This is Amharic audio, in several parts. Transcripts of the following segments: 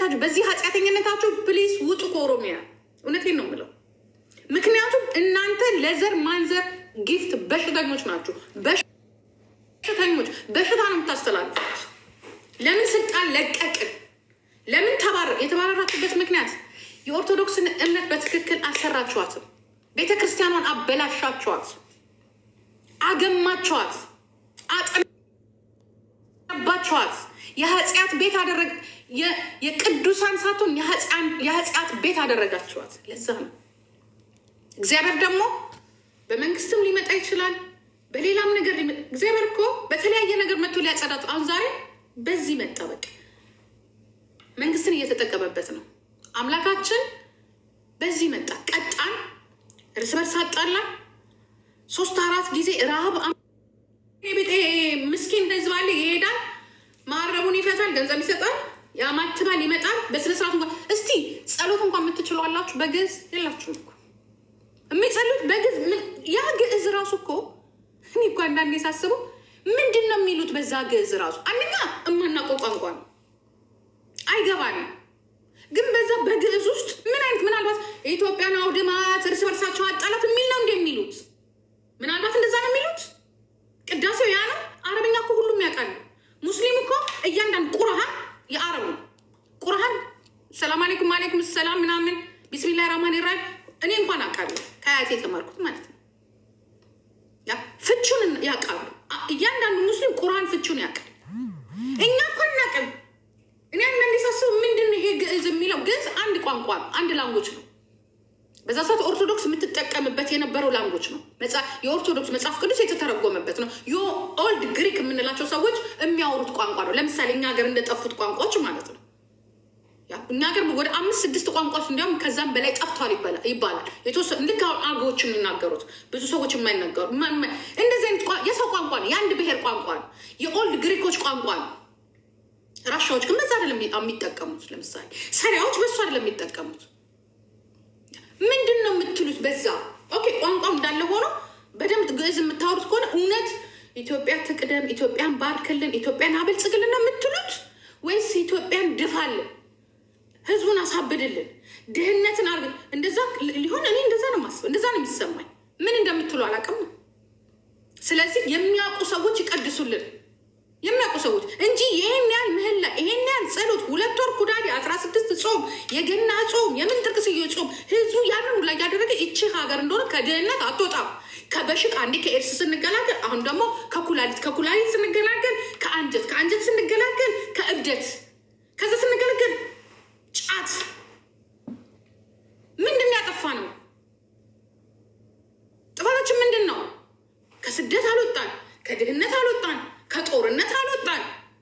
በኃጢአተኝነታችሁ በዚህ ኃጢአተኝነታችሁ ፕሊስ ውጡ ከኦሮሚያ። እውነቴን ነው የምለው። ምክንያቱም እናንተ ለዘር ማንዘር ጊፍት በሽተኞች ናችሁ። በሽተኞች በሽታ ነው የምታስተላልፉት። ለምን ስልጣን ለቀቅን? ለምን ተባረ የተባረራችሁበት ምክንያት የኦርቶዶክስን እምነት በትክክል አልሰራችኋትም። ቤተ ክርስቲያኗን አበላሻችኋት፣ አገማችኋት፣ አጠባችኋት። የኃጢአት ቤት አደረግ የቅዱሳን ሳትሆን የኃጢአት ቤት አደረጋችኋት። ለዛ ነው እግዚአብሔር ደግሞ በመንግስትም ሊመጣ ይችላል፣ በሌላም ነገር እግዚአብሔር እኮ በተለያየ ነገር መጥቶ ሊያጸዳቱ። አሁን ዛሬ በዚህ መጣ። በቃ መንግስትን እየተጠቀመበት ነው አምላካችን። በዚህ መጣ፣ ቀጣን፣ እርስ በርስ አጣላን። ሶስት አራት ጊዜ ረሃብ ምስኪን ህዝብ አለ ይሄዳል፣ ማረቡን ይፈታል፣ ገንዘብ ይሰጣል፣ ያማትባል፣ ይመጣል። በስነስርዓት እንኳን እስቲ ጸሎት እንኳን የምትችሉ አላችሁ? በግዕዝ የላችሁም እኮ የሚጸሉት በግዕዝ ያ ግዕዝ ራሱ እኮ እኔ እኮ አንዳንዴ ሳስበው ምንድን ነው የሚሉት በዛ ግዕዝ ራሱ አንደኛ እማናውቀው ቋንቋ ነው አይገባንም። ግን በዛ በግዕዝ ውስጥ ምን አይነት ምናልባት የኢትዮጵያን አውድማት እርስ በርሳቸው አጣላት የሚል ነው እንደ የሚሉት ምናልባት እንደዛ ነው የሚሉት። ቅዳሴው ያ ነው። አረብኛ እኮ ሁሉም ያውቃሉ። ሙስሊም እኮ እያንዳንዱ ቁርሃን የአረብ ነው። ቁርሃን ሰላም አሌይኩም አሌይኩም ሰላም ምናምን ቢስሚላህ ራህማን ራሂም እኔ እንኳን አውቃለሁ ከአያቴ የተማርኩት ማለት ነው። ፍቹን ያውቃሉ። እያንዳንዱ ሙስሊም ቁርአን ፍቹን ያውቃል። እኛ እኮ አናውቅም። እኔ አንዳንዴ ሳስበው ምንድን ነው ይሄ ግዕዝ የሚለው ግዕዝ አንድ ቋንቋ ነው፣ አንድ ላንጎች ነው። በዛ ሰዓት ኦርቶዶክስ የምትጠቀምበት የነበረው ላንጎች ነው። የኦርቶዶክስ መጽሐፍ ቅዱስ የተተረጎመበት ነው። የኦልድ ግሪክ የምንላቸው ሰዎች የሚያወሩት ቋንቋ ነው። ለምሳሌ እኛ ሀገር እንደጠፉት ቋንቋዎች ማለት ነው። እኛ ሀገር ወደ አምስት ስድስት ቋንቋዎች እንዲያውም ከዛም በላይ ጠፍቷል ይባላል። የተወሰኑ ልክ አገዎች የሚናገሩት ብዙ ሰዎች የማይናገሩ እንደዚህ አይነት የሰው ቋንቋ ነው። የአንድ ብሔር ቋንቋ ነው። የኦልድ ግሪኮች ቋንቋ ነው። ራሻዎች ግን በዛ አይደለም የሚጠቀሙት። ለምሳሌ ሰሪያዎች በሱ አይደለም የሚጠቀሙት። ምንድን ነው የምትሉት? በዛ ኦኬ፣ ቋንቋው እንዳለ ሆኖ በደንብ ግዕዝ የምታወሩት ከሆነ እውነት ኢትዮጵያ ትቅደም፣ ኢትዮጵያን ባርክልን፣ ኢትዮጵያን አበልጽግልን ነው የምትሉት ወይስ ኢትዮጵያን ድፋልን ህዝቡን አሳብድልን ድህነትን አርግ እንደዛ ሊሆን እኔ እንደዛ ነው ማስበው፣ እንደዛ ነው የሚሰማኝ። ምን እንደምትሉ አላውቅም። ስለዚህ የሚያውቁ ሰዎች ይቀድሱልን፣ የሚያውቁ ሰዎች እንጂ ይሄን ያህል ምህላ፣ ይሄን ያህል ጸሎት፣ ሁለት ወር ኩዳዴ፣ አስራ ስድስት ጾም፣ የገና ጾም፣ የምን ጥርቅስዬ ጾም ህዝቡ ያንን ሁላ እያደረገ ይቺ ሀገር እንደሆነ ከድህነት አትወጣም። ከበሽታ አንዴ ከኤድስ ስንገላገል፣ አሁን ደግሞ ከኩላሊት ከኩላሊት ስንገላገል፣ ከአንጀት ከአንጀት ስንገላገል፣ ከእብደት ከዛ ስንገላገል ጫት ምንድን ነው ያጠፋ ነው? ጥፋታችን ምንድን ነው? ከስደት አልወጣን፣ ከድህነት አልወጣን፣ ከጦርነት አልወጣን።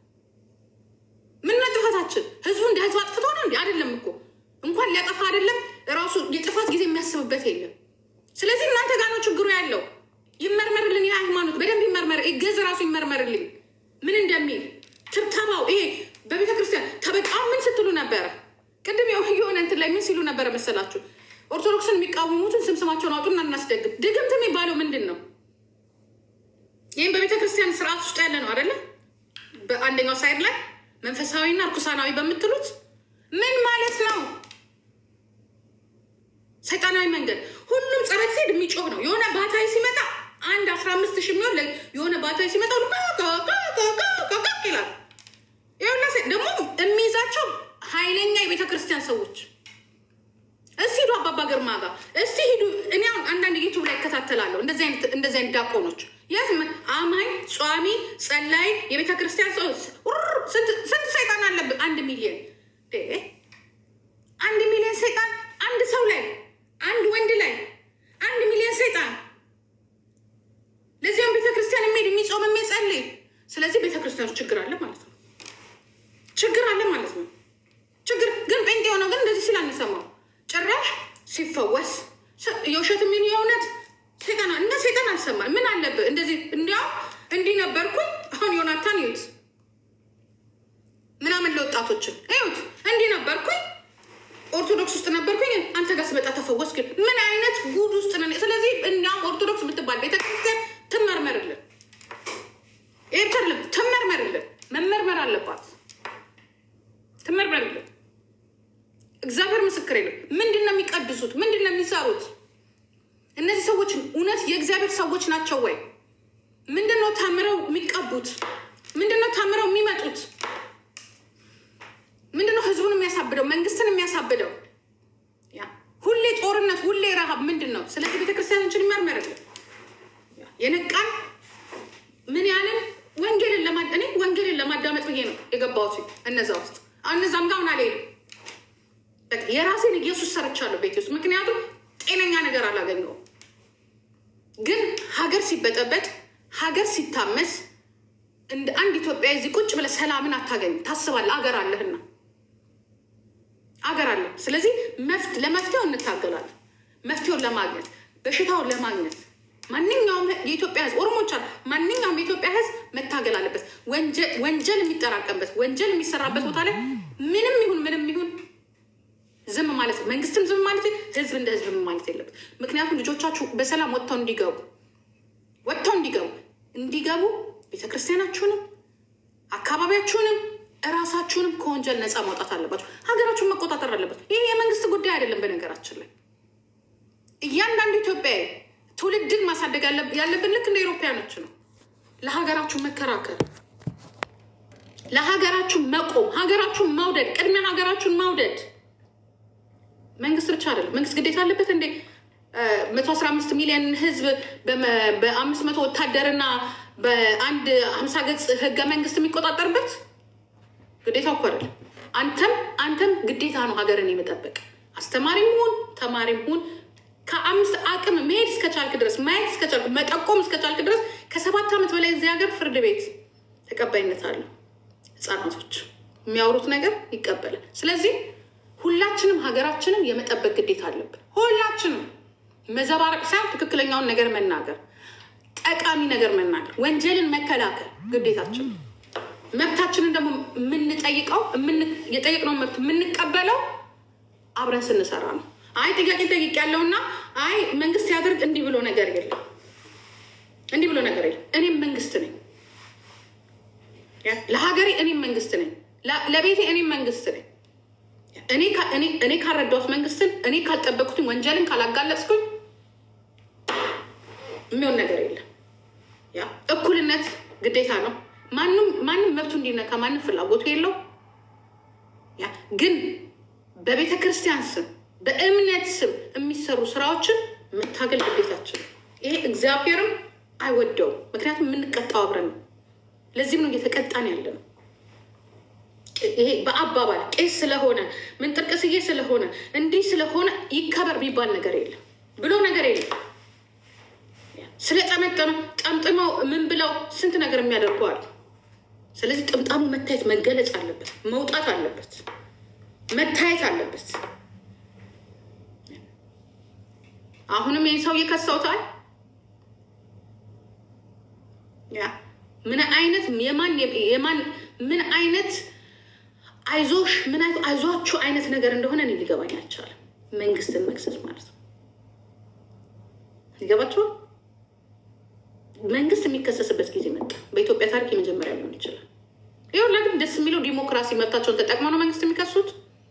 ምን ነው ጥፋታችን? ህዝቡ እንደ ህዝብ አጥፍቶ ነው እንዲ አይደለም እኮ እንኳን ሊያጠፋ አይደለም ራሱ የጥፋት ጊዜ የሚያስብበት የለም። ስለዚህ እናንተ ጋር ነው ችግሩ ያለው። ይመርመርልን፣ የሃይማኖት በደንብ ይመርመር፣ ግዕዝ ራሱ ይመርመርልኝ ምን እንደሚል ትብተባው ይሄ በቤተ ክርስቲያን ተበጣም ምን ስትሉ ነበረ? ቅድም የሆነ እንትን ላይ ምን ሲሉ ነበረ መሰላችሁ? ኦርቶዶክስን የሚቃወሙትን ስም ስማቸውን አውጡና እናስደግም። ድግምት የሚባለው ምንድን ነው? ይህም በቤተ ክርስቲያን ስርዓት ውስጥ ያለ ነው አደለ? በአንደኛው ሳይድ ላይ መንፈሳዊና እርኩሳናዊ በምትሉት ምን ማለት ነው? ሰይጣናዊ መንገድ ሁሉም ጸረት ሲሄድ የሚጮህ ነው። የሆነ ባታዊ ሲመጣ አንድ አስራ አምስት ሺህ የሚሆን የሆነ ባታዊ ሲመጣ ሁሉ ይላል። ይኸውላ ደግሞ የሚይዛቸው ኃይለኛ የቤተ ክርስቲያን ሰዎች እስቲ ሂዱ አባባ ግርማ ጋር እስቲ ሂዱ። እኔ አሁን አንዳንድ ዩቱብ ላይ እከታተላለሁ እንደዚህ አይነት ዳቆኖች የት አማኝ፣ ጿሚ፣ ጸላይ የቤተ ክርስቲያን ሰው ስንት ሰይጣን አለብን? አንድ ሚሊዮን አንድ ሚሊዮን ሰይጣን አንድ ሰው ላይ አንድ ወንድ ላይ አንድ ሚሊዮን ሰይጣን ለዚያም ቤተ ክርስቲያን የሚሄድ የሚጾም የሚጸልይ። ስለዚህ ቤተ ክርስቲያኖች ችግር አለ ማለት ነው። ችግር አለ ማለት ነው። ችግር ግን ጴንጤ የሆነው ግን እንደዚህ ሲል አንሰማው። ጭራሽ ሲፈወስ የውሸት የሚሆን የእውነት ሴጣን እና ሴጣን አልሰማል። ምን አለብህ እንደዚህ እንዲያውም እንዲህ ነበርኩኝ። አሁን ዮናታን ይዩት ምናምን ለወጣቶችን ይዩት እንዲህ ነበርኩኝ፣ ኦርቶዶክስ ውስጥ ነበርኩኝ፣ አንተ ጋር ስመጣ ተፈወስክ። ምን አይነት ጉድ ውስጥ ነን? ስለዚህ እንዲያውም ኦርቶዶክስ የምትባል ቤተክርስቲያን ትመርመርልን፣ ኤርተር ትመርመርልን፣ መመርመር አለባት ትመርመርልን። እግዚአብሔር ምስክር የለም። ምንድን ነው የሚቀድሱት? ምንድን ነው የሚሰሩት? እነዚህ ሰዎች እውነት የእግዚአብሔር ሰዎች ናቸው ወይ? ምንድን ነው ታምረው የሚቀቡት? ምንድን ነው ታምረው የሚመጡት? ምንድን ነው ህዝቡን የሚያሳብደው? መንግስትን የሚያሳብደው? ያ ሁሌ ጦርነት፣ ሁሌ ረሃብ ምንድን ነው? ስለዚህ ቤተክርስቲያኖችን ይመርመርልን። የነቃን ምን ያለን ወንጌልን ለማ እኔ ወንጌልን ለማዳመጥ ብዬ ነው የገባሁት እነዛ ውስጥ እነዛም ጋር አሁን አልሄድም። በቃ የራሴን ኢየሱስ ሰርቻለሁ ቤት ውስጥ ምክንያቱም ጤነኛ ነገር አላገኘሁም። ግን ሀገር ሲበጠበጥ ሀገር ሲታመስ እንደ አንድ ኢትዮጵያ እዚህ ቁጭ ብለህ ሰላምን አታገኝም። ታስባለህ፣ አገር አለህና አገር አለ። ስለዚህ መፍት ለመፍትሄው እንታገላለን። መፍትሄውን ለማግኘት በሽታውን ለማግኘት ማንኛውም የኢትዮጵያ ህዝብ ኦሮሞች አሉ። ማንኛውም የኢትዮጵያ ህዝብ መታገል አለበት። ወንጀል የሚጠራቀምበት ወንጀል የሚሰራበት ቦታ ላይ ምንም ይሁን ምንም ይሁን ዝም ማለት መንግስትም ዝም ማለት ህዝብ እንደ ህዝብ ማለት የለበት። ምክንያቱም ልጆቻችሁ በሰላም ወጥተው እንዲገቡ ወጥተው እንዲገቡ እንዲገቡ ቤተክርስቲያናችሁንም አካባቢያችሁንም እራሳችሁንም ከወንጀል ነፃ ማውጣት አለባችሁ። ሀገራችሁን መቆጣጠር አለበት። ይህ የመንግስት ጉዳይ አይደለም። በነገራችን ላይ እያንዳንዱ ኢትዮጵያዊ ትውልድን ማሳደግ ያለብን ልክ እንደ ኢሮፓያኖች ነው። ለሀገራችሁ መከራከር፣ ለሀገራችሁ መቆም፣ ሀገራችሁን መውደድ፣ ቅድሚያ ሀገራችሁን መውደድ መንግስት ብቻ አይደለም። መንግስት ግዴታ አለበት እንዴ? መቶ አስራ አምስት ሚሊዮን ህዝብ በአምስት መቶ ወታደርና በአንድ ሀምሳ ገጽ ህገ መንግስት የሚቆጣጠርበት ግዴታ እኮ አይደለም። አንተም አንተም ግዴታ ነው ሀገርን የመጠበቅ አስተማሪም ሁን ተማሪም ሁን ከአምስት አቅም መሄድ እስከቻልክ ድረስ ማየት እስከቻልክ መጠቆም እስከቻልክ ድረስ ከሰባት ዓመት በላይ እዚህ ሀገር ፍርድ ቤት ተቀባይነት አለው። ህፃናቶች የሚያወሩት ነገር ይቀበላል። ስለዚህ ሁላችንም ሀገራችንን የመጠበቅ ግዴታ አለብን። ሁላችንም መዘባረቅ ሳይሆን ትክክለኛውን ነገር መናገር፣ ጠቃሚ ነገር መናገር፣ ወንጀልን መከላከል ግዴታችን ነው። መብታችንን ደግሞ የምንጠይቀው የጠየቅነው መብት የምንቀበለው አብረን ስንሰራ ነው። አይ ጥያቄ ጠይቅ ያለውና አይ መንግስት ያደርግ እንዲህ ብሎ ነገር የለም፣ እንዲህ ብሎ ነገር የለም። እኔም መንግስት ነኝ፣ ለሀገሬ እኔም መንግስት ነኝ፣ ለቤቴ እኔም መንግስት ነኝ። እኔ ካልረዳሁት መንግስትን እኔ ካልጠበቅኩትኝ ወንጀልን ካላጋለጽኩኝ የሚሆን ነገር የለም። ያ እኩልነት ግዴታ ነው። ማንም ማንም መብቱ እንዲነካ ማንም ፍላጎቱ የለው። ያ ግን በቤተ ክርስቲያን ስም በእምነት ስም የሚሰሩ ስራዎችን መታገል ግዴታችን ነው። ይሄ እግዚአብሔርም አይወደውም። ምክንያቱም የምንቀጣው አብረን ነው። ለዚህም ነው እየተቀጣን ያለ ነው። ይሄ በአባባል ቄስ ስለሆነ ምንጥርቅስዬ ስለሆነ እንዲህ ስለሆነ ይከበር የሚባል ነገር የለም ብሎ ነገር የለም። ስለጠመጠመ ጠምጥመው ምን ብለው ስንት ነገር የሚያደርጉ አሉ። ስለዚህ ጥምጣሙ መታየት መገለጽ አለበት፣ መውጣት አለበት፣ መታየት አለበት። አሁንም ይህ ሰው እየከሰውታል። ያ ምን አይነት የማን የማን ምን አይነት አይዞሽ ምን አይነት አይዟችሁ አይነት ነገር እንደሆነ እኔ ሊገባኝ አልቻለም። መንግስትን መክሰስ ማለት ነው። ይገባችኋል? መንግስት የሚከሰስበት ጊዜ መጣ። በኢትዮጵያ ታሪክ የመጀመሪያ ሊሆን ይችላል። ይሁላ ግን ደስ የሚለው ዲሞክራሲ መብታቸውን ተጠቅመው ነው መንግስት የሚከሱት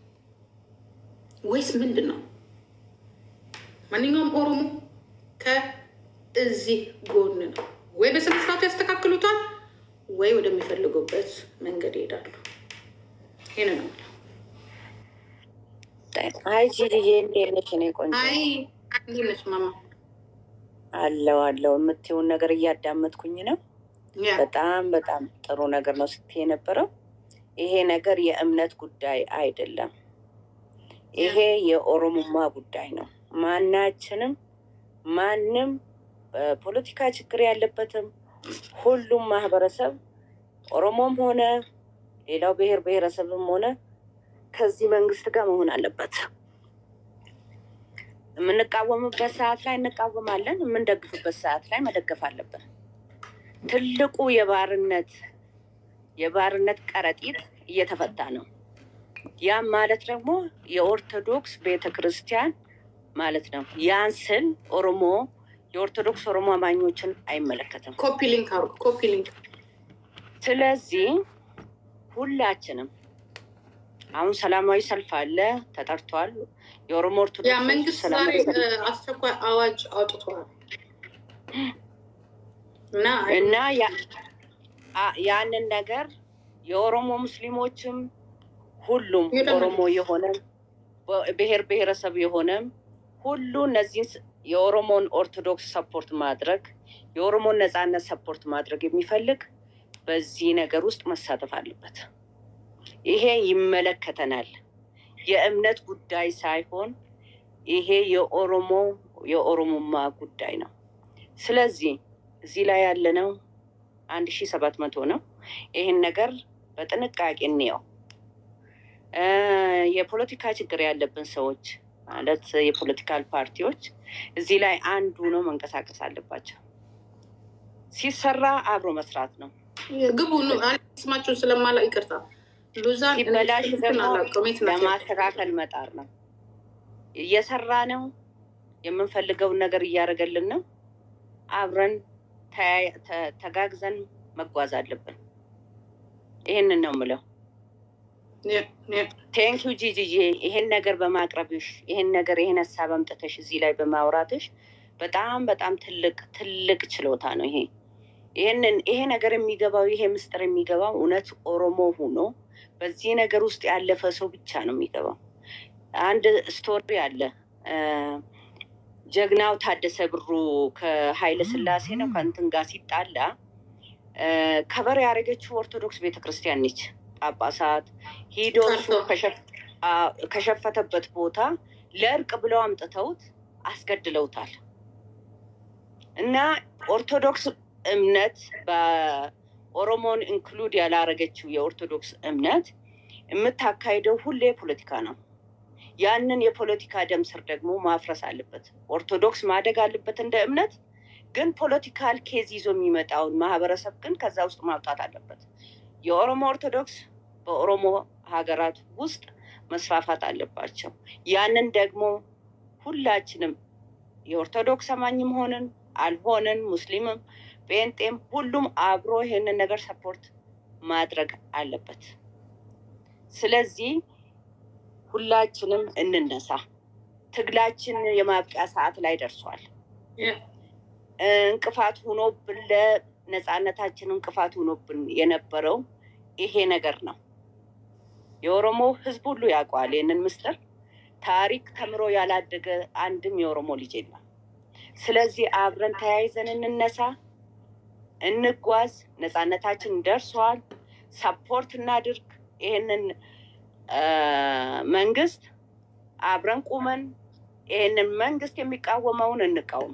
ወይስ ምንድን ነው? ማንኛውም ኦሮሞ ከእዚህ ጎን ነው። ወይ በስነ ስርዓቱ ያስተካክሉታል፣ ወይ ወደሚፈልጉበት መንገድ ይሄዳሉ። ይህን ነው አይ ጂጂዬ እንዴት ነሽ? እኔ ቆንጆ አይ እንዴት ነሽ ማማ? አለው አለው የምትይውን ነገር እያዳመጥኩኝ ነው። ያ በጣም በጣም ጥሩ ነገር ነው ስትይ የነበረው። ይሄ ነገር የእምነት ጉዳይ አይደለም። ይሄ የኦሮሞማ ጉዳይ ነው። ማናችንም ማንም ፖለቲካ ችግር ያለበትም ሁሉም ማህበረሰብ ኦሮሞም ሆነ ሌላው ብሔር ብሔረሰብም ሆነ ከዚህ መንግስት ጋር መሆን አለበት። የምንቃወምበት ሰዓት ላይ እንቃወማለን፣ የምንደግፍበት ሰዓት ላይ መደገፍ አለብን። ትልቁ የባርነት የባርነት ከረጢት እየተፈታ ነው። ያም ማለት ደግሞ የኦርቶዶክስ ቤተ ክርስቲያን ማለት ነው። ያን ስል ኦሮሞ የኦርቶዶክስ ኦሮሞ አማኞችን አይመለከትም። ኮፒ ሊንክ አድርጉ፣ ኮፒ ሊንክ ስለዚህ ሁላችንም አሁን ሰላማዊ ሰልፍ አለ ተጠርቷል። የኦሮሞ ያ ኦርቶዶክስ መንግስት ዛሬ ሰላማዊ እ፣ ሰልፍ አስቸኳይ አዋጅ አውጥቷል እና እና ያ- አ- ያንን ነገር የኦሮሞ ሙስሊሞችም ሁሉም ይደግፋል። ኦሮሞ የሆነም በ- ብሔር ብሔረሰብ የሆነም ሁሉ እነዚህን ስ- የኦሮሞን ኦርቶዶክስ ሰፖርት ማድረግ የኦሮሞን ነጻነት ሰፖርት ማድረግ የሚፈልግ በዚህ ነገር ውስጥ መሳተፍ አለበት። ይሄ ይመለከተናል። የእምነት ጉዳይ ሳይሆን ይሄ የኦሮሞ የኦሮሞማ ጉዳይ ነው። ስለዚህ እዚህ ላይ ያለነው አንድ ሺ ሰባት መቶ ነው። ይህን ነገር በጥንቃቄ እንየው። እ፣ የፖለቲካ ችግር ያለብን ሰዎች ማለት የፖለቲካል ፓርቲዎች እዚህ ላይ አንዱ ነው መንቀሳቀስ አለባቸው። ሲሰራ አብሮ መስራት ነው። ግቡ ኑ። እኔ ስማቸውን ስለማላ ይቅርታ ሉዛን እኔ ሲበላሽ ስልክን ደግሞ አላውቀውም። የት ናቸው? ለማስተካከል መጣር ነው። እየሰራ ነው። የምንፈልገውን ነገር እያደረገልን ነው። አብረን ተያይ- ተ- ተጋግዘን መጓዝ አለብን። ይህንን ነው ምለው። ያ- ያ- ቴንኪዩ ጂጂዬ፣ ይሄን ነገር በማቅረብሽ ይሄን ነገር ይሄን ሀሳብ አምጥተሽ እዚህ ላይ በማውራትሽ በጣም በጣም ትልቅ ትልቅ ችሎታ ነው ይሄ። ይህንን ይሄ ነገር የሚገባው ይሄ ምስጢር የሚገባው እውነት ኦሮሞ ሆኖ በዚህ ነገር ውስጥ ያለፈ ሰው ብቻ ነው የሚገባው። አንድ ስቶሪ አለ እ፣ ጀግናው ታደሰ ብሩ ከኃይለ ስላሴ ነው ከእንትን ጋር ሲጣላ እ፣ ከበር ያደረገችው ኦርቶዶክስ ቤተክርስቲያን ነች። ጳጳሳት ሂዶ እሱ ቀርቶ። ከሸፍ- አ- ከሸፈተበት ቦታ ለእርቅ ብለው አምጥተውት አስገድለውታል። እና ኦርቶዶክስ እምነት በኦሮሞን ኢንክሉድ ያላረገችው የኦርቶዶክስ እምነት የምታካሂደው ሁሌ ፖለቲካ ነው። ያንን የፖለቲካ ደም ስር ደግሞ ማፍረስ አለበት። ኦርቶዶክስ ማደግ አለበት እንደ እምነት፣ ግን ፖለቲካል ኬዝ ይዞ የሚመጣውን ማህበረሰብ ግን ከዛ ውስጥ ማውጣት አለበት። የኦሮሞ ኦርቶዶክስ በኦሮሞ ሀገራት ውስጥ መስፋፋት አለባቸው። ያንን ደግሞ ሁላችንም የኦርቶዶክስ አማኝም ሆንን አልሆንን ሙስሊምም ጴንጤም ሁሉም አብሮ ይሄንን ነገር ሰፖርት ማድረግ አለበት። ስለዚህ ሁላችንም እንነሳ። ትግላችን የማብቂያ ሰዓት ላይ ደርሷል። ያ- እንቅፋት ሆኖብን ለነፃነታችን እንቅፋት ሆኖብን የነበረው ይሄ ነገር ነው። የኦሮሞ ሕዝብ ሁሉ ያውቀዋል ይህንን ምስጢር። ታሪክ ተምሮ ያላደገ አንድም የኦሮሞ ልጅ የለም። ስለዚህ አብረን ተያይዘን እንነሳ፣ እንጓዝ። ነፃነታችን ደርሷል። ሰፖርት እናድርግ ይህንን አ፣ መንግስት አብረን ቁመን ይህንን መንግስት የሚቃወመውን እንቃወም።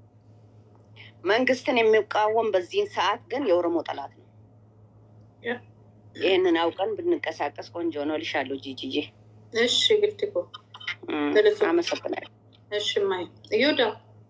መንግስትን የሚቃወም በዚህን ሰዓት ግን የኦሮሞ ጠላት ነው። ያ። ይህንን አውቀን ብንንቀሳቀስ ቆንጆ ነው ልሻለሁ። ጂጂዬ እሺ ግልትኮ እም፣ ትልቅ- አመሰግናለሁ። እሺ ማይ እዮዳ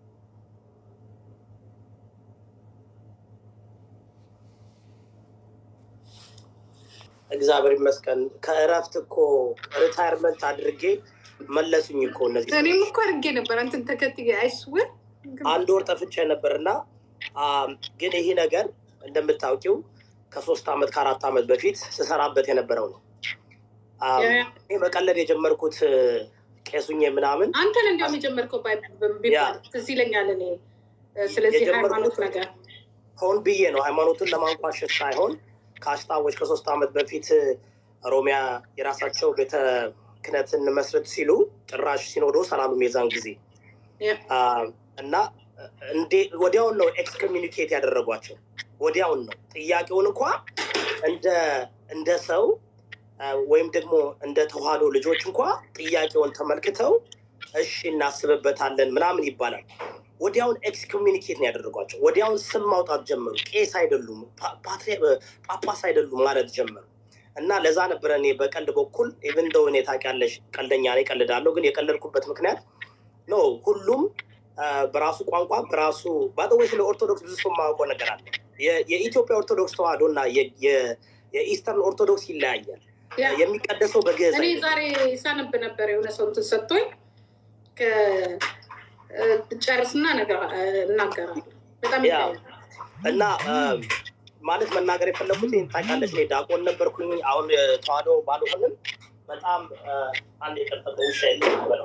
እግዚአብሔር ይመስገን። ከእረፍት እኮ ሪታይርመንት አድርጌ መለሱኝ እኮ እነዚህ እኔም ሰዎች። እኮ አድርጌ ነበር አንተን ተከትዬ አይስውር አንድ ወር ጠፍቼ ነበር እና አም፣ ግን ይህ ነገር እንደምታውቂው ከሶስት ዓመት ከአራት ዓመት በፊት ስሰራበት የነበረው ነው። አም፣ ይህ መቀለድ የጀመርኩት ቄሱኜ ምናምን አንተን እንዲያውም የጀመርከው ባይ- ቢባል ትዝ ይለኛል እኔ እ፣ ስለዚህ የጀመርኩት- ሃይማኖት ነገር ሆን ብዬ ነው ሃይማኖቱን ለማንቋሸሽ ሳይሆን ከአሽታዎች ከሶስት ዓመት በፊት ሮሚያ የራሳቸው ቤተ ክህነትን መስረት ሲሉ ጭራሽ ሲኖዶስ አላሉም የዛን ጊዜ ያ፣ አ፣ እና እንዴ ወዲያውን ነው ኤክስኮሚኒኬት ያደረጓቸው። ወዲያውን ነው ጥያቄውን እንኳ እንደ እንደ ሰው አ፣ ወይም ደግሞ እንደ ተዋህዶ ልጆች እንኳ ጥያቄውን ተመልክተው እሺ እናስብበታለን ምናምን ይባላል። ወዲያውን ኤክስኮሚኒኬት ነው ያደረጓቸው። ወዲያውን ስም ማውጣት ጀመሩ። ቄስ አይደሉም፣ ፓ- ፓትሪ- ጳጳስ አይደሉም ማለት ጀመሩ። እና ለዛ ነበረ እኔ በቀልድ በኩል ኢቭን ዶ እኔ ታውቂያለሽ ቀልደኛ ነኝ፣ ቀልዳለሁ። ግን የቀለድኩበት ምክንያት ኖ ሁሉም አ፣ በራሱ ቋንቋ በራሱ ባጠወይ ስለ ኦርቶዶክስ ብዙ ሰው የማያውቀው ነገር አለ። የ- የኢትዮጵያ ኦርቶዶክስ ተዋህዶ እና የ- የ- የኢስተርን ኦርቶዶክስ ይለያያል። ያ። የሚቀደሰው በግዕዝ እኔ አይደለም። ዛሬ ሳነብ ነበር የሆነ ሰው እንትን ሰጥቶኝ ከ- እ፣ ጨርስና ነገር እ፣ እናገራለሁ። በጣም ያ። ይለያል። እና አ፣ ማለት መናገር የፈለኩት ይሄን ታውቂያለሽ፣ እኔ ዳቆን ነበርኩኝ። አሁን እ፣ ተዋህዶ ባልሆንም በጣም አንድ የጠበቀ ውሻ የለው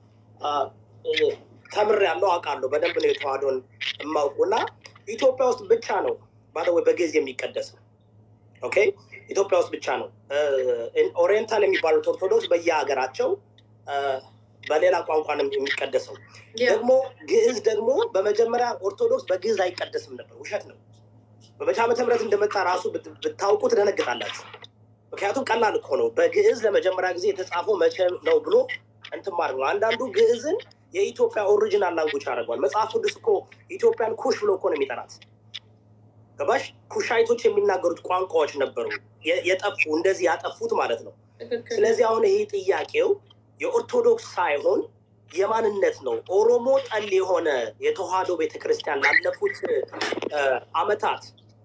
ተምር ያለው አውቃለሁ። በደንብ ነው የተዋህዶን የማውቁ እና ኢትዮጵያ ውስጥ ብቻ ነው ባለወይ በግዕዝ የሚቀደሰው። ኦኬ ኢትዮጵያ ውስጥ ብቻ ነው። ኦሪየንታል የሚባሉት ኦርቶዶክስ በየሀገራቸው በሌላ ቋንቋ ነው የሚቀደሰው። ደግሞ ግዕዝ ደግሞ በመጀመሪያ ኦርቶዶክስ በግዕዝ አይቀደስም ነበር። ውሸት ነው። በመቼ ዓመተ ምህረት እንደመጣ ራሱ ብታውቁ ትደነግጣላችሁ። ምክንያቱም ቀላል እኮ ነው። በግዕዝ ለመጀመሪያ ጊዜ የተጻፈው መቼ ነው ብሎ እንትን ማለት ነው። አንዳንዱ ግዕዝን የኢትዮጵያ ኦሪጂናል ላንጉጅ ያደርገዋል። መጽሐፍ ቅዱስ እኮ ኢትዮጵያን ኩሽ ብሎ እኮ ነው የሚጠራት። ገባሽ? ኩሻይቶች የሚናገሩት ቋንቋዎች ነበሩ የጠፉ እንደዚህ ያጠፉት ማለት ነው። ስለዚህ አሁን ይሄ ጥያቄው የኦርቶዶክስ ሳይሆን የማንነት ነው። ኦሮሞ ጠል የሆነ የተዋህዶ ቤተክርስቲያን ላለፉት አመታት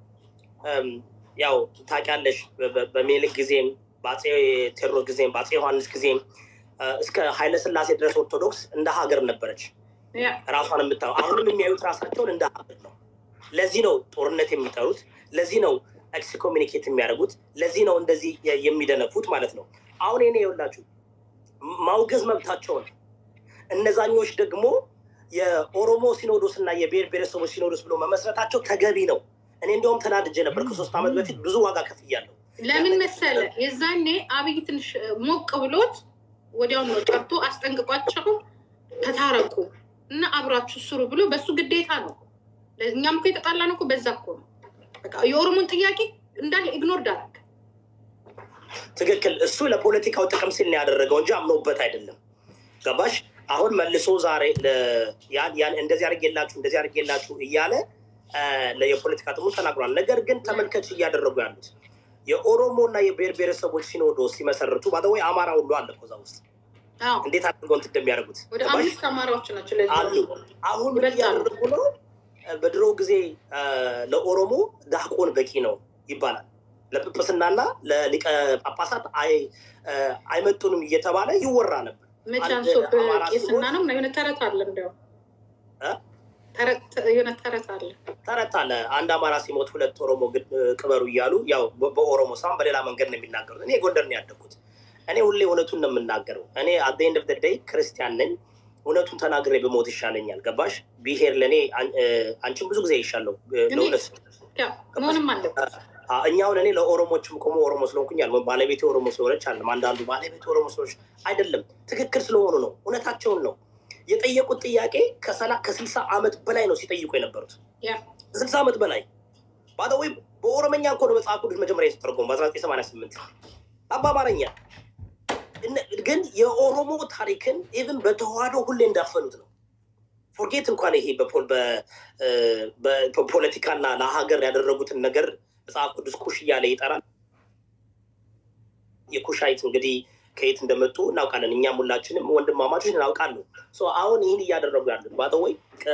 ያው ታውቂያለሽ፣ በሜልክ ጊዜም በአፄ ቴዎድሮስ ጊዜም በአፄ ዮሐንስ ጊዜም እስከ ኃይለስላሴ ድረስ ኦርቶዶክስ እንደ ሀገር ነበረች ራሷን የምታ አሁንም የሚያዩት ራሳቸውን እንደ ሀገር ነው። ለዚህ ነው ጦርነት የሚጠሩት። ለዚህ ነው ኤክስኮሚኒኬት የሚያደርጉት። ለዚህ ነው እንደዚህ የሚደነፉት ማለት ነው። አሁን ኔ የውላችሁ ማውገዝ መብታቸው ነው። እነዛኞች ደግሞ የኦሮሞ ሲኖዶስ እና የብሔር ብሔረሰቦች ሲኖዶስ ብሎ መመስረታቸው ተገቢ ነው። እኔ እንዲያውም ተናድጄ ነበር። ከሶስት ዓመት በፊት ብዙ ዋጋ ከፍያለሁ። ለምን መሰለ? የዛኔ አብይ ትንሽ ሞቅ ብሎት ወዲያውን ነው ጠርቶ አስጠንቅቋቸው ተታረቁ እና አብራችሁ ስሩ ብሎ በሱ ግዴታ ነው። እኛም እኮ የተጣላ ነው እኮ በዛ እኮ ነው። በቃ የኦሮሞን ጥያቄ እንዳለ ኢግኖር ዳረግ ትክክል። እሱ ለፖለቲካው ጥቅም ሲል ነው ያደረገው እንጂ አምኖበት አይደለም። ገባሽ? አሁን መልሶ ዛሬ እንደዚህ አድርጌላችሁ እንደዚህ አድርጌላችሁ እያለ የፖለቲካ ጥቅሙ ተናግሯል። ነገር ግን ተመልከች እያደረጉ ያሉት የኦሮሞ እና የብሔር ብሔረሰቦች ሲኖዶስ ሲመሰርቱ ባደወይ አማራ ሁሉ አለ እኮ እዛ ውስጥ እንዴት አድርገው እንትን እንደሚያደርጉት ወደ አምስት አማራዎች ናቸው አሉ። አሁን እያደረጉ ነው። በድሮ ጊዜ ለኦሮሞ ዳቆን በቂ ነው ይባላል። ለጵጵስናና ለሊቀ ጳጳሳት አይመጡንም እየተባለ ይወራ ነበር። መቻንሶ ቄስና ነው የሆነ ተረት አለ እንዲያው የሆነ ተረት አለ ተረት አለ። አንድ አማራ ሲሞት ሁለት ኦሮሞ ቅበሩ እያሉ ያው በኦሮሞ ሳይሆን በሌላ መንገድ ነው የሚናገሩት። እኔ ጎንደር ነው ያደግኩት። እኔ ሁሌ እውነቱን ነው የምናገረው። እኔ አት ኤንድ ኦፍ ደይ ክርስቲያን ነኝ። እውነቱን ተናግሬ በሞት ይሻለኛል። ገባሽ? ብሄር ለእኔ አንቺን ብዙ ጊዜ ይሻለው ለእውነት መሆንም አለበት። እኛውን እኔ ለኦሮሞችም ቆሞ ኦሮሞ ስለሆንኩኝ አለ ባለቤቴ ኦሮሞ ስለሆነች አለም አንዳንዱ ባለቤቴ ኦሮሞ ስለሆነች አይደለም፣ ትክክል ስለሆኑ ነው። እውነታቸውን ነው የጠየቁት ጥያቄ ከስልሳ ዓመት በላይ ነው ሲጠይቁ የነበሩት ከስልሳ ዓመት በላይ ባደወይ በኦሮመኛ እኮ ነው መጽሐፍ ቅዱስ መጀመሪያ የተተረጎሙ በአስራ ዘጠኝ ሰማንያ ስምንት በአማርኛ ግን የኦሮሞ ታሪክን ኢቭን በተዋህዶ ሁሌ እንዳፈኑት ነው። ፎርጌት እንኳን ይሄ በፖለቲካና ለሀገር ያደረጉትን ነገር መጽሐፍ ቅዱስ ኩሽ እያለ ይጠራል። የኩሻይት እንግዲህ ከየት እንደመጡ እናውቃለን። እኛም ሁላችንም ወንድማማቾች እናውቃሉ። አሁን ይህን እያደረጉ ያሉት ባጠወይ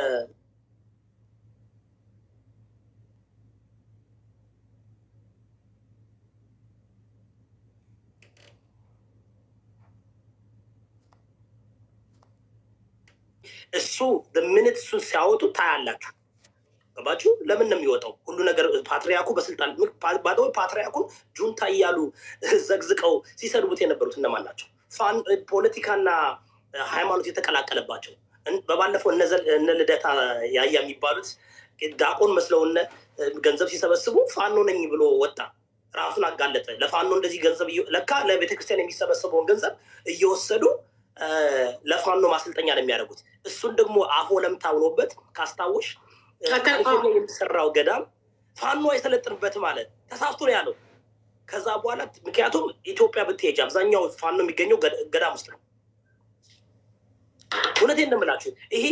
እሱ ምንት እሱን ሲያወጡ ታያላችሁ። ገባችሁ? ለምን ነው የሚወጣው? ሁሉ ነገር ፓትሪያርኩ በስልጣን ባጠወይ ፓትሪያርኩን ጁንታ እያሉ ዘግዝቀው ሲሰድቡት የነበሩት እነማን ናቸው? ፖለቲካና ሃይማኖት የተቀላቀለባቸው በባለፈው እነ ልደታ ያያ የሚባሉት ዳቆን መስለውነ ገንዘብ ሲሰበስቡ ፋኖ ነኝ ብሎ ወጣ። ራሱን አጋለጠ። ለፋኖ እንደዚህ ገንዘብ ለካ ለቤተክርስቲያን የሚሰበሰበውን ገንዘብ እየወሰዱ ለፋኖ ማሰልጠኛ ነው የሚያደርጉት። እሱን ደግሞ አፎ ለምታ ብሎበት ካስታወሽ የሚሰራው ገዳም ፋኖ አይሰለጥንበት ማለት ተሳስቶ ነው ያለው። ከዛ በኋላ ምክንያቱም ኢትዮጵያ ብትሄጅ አብዛኛው ፋኖ የሚገኘው ገዳም ውስጥ ነው። እውነቴን እንደምላችሁ ይሄ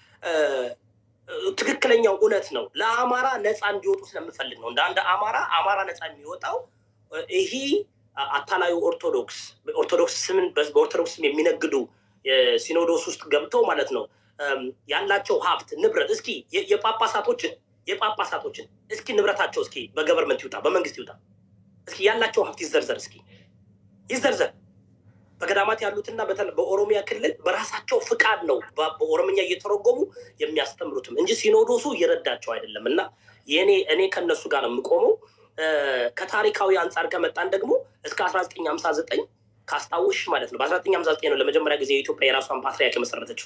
ትክክለኛው እውነት ነው። ለአማራ ነፃ እንዲወጡ ስለምፈልግ ነው። እንደ አንድ አማራ አማራ ነፃ የሚወጣው ይሄ አታላዩ ኦርቶዶክስ ኦርቶዶክስ ስምን በኦርቶዶክስ ስም የሚነግዱ ሲኖዶስ ውስጥ ገብተው ማለት ነው ያላቸው ሀብት ንብረት እስኪ የጳጳሳቶችን የጳጳሳቶችን እስኪ ንብረታቸው እስኪ በገቨርንመንት ይውጣ በመንግስት ይውጣ እስኪ ያላቸው ሀብት ይዘርዘር እስኪ ይዘርዘር በገዳማት ያሉትና በኦሮሚያ ክልል በራሳቸው ፍቃድ ነው በኦሮምኛ እየተረጎሙ የሚያስተምሩትም እንጂ ሲኖዶሱ እየረዳቸው አይደለም እና የእኔ እኔ ከነሱ ጋር ነው የምቆመው ከታሪካዊ አንጻር ከመጣን ደግሞ እስከ አስራ ዘጠኝ ሀምሳ ዘጠኝ ካስታውሽ ማለት ነው በአስራ ዘጠኝ ሀምሳ ዘጠኝ ነው ለመጀመሪያ ጊዜ የኢትዮጵያ የራሷን ፓትሪያርክ የመሰረተችው።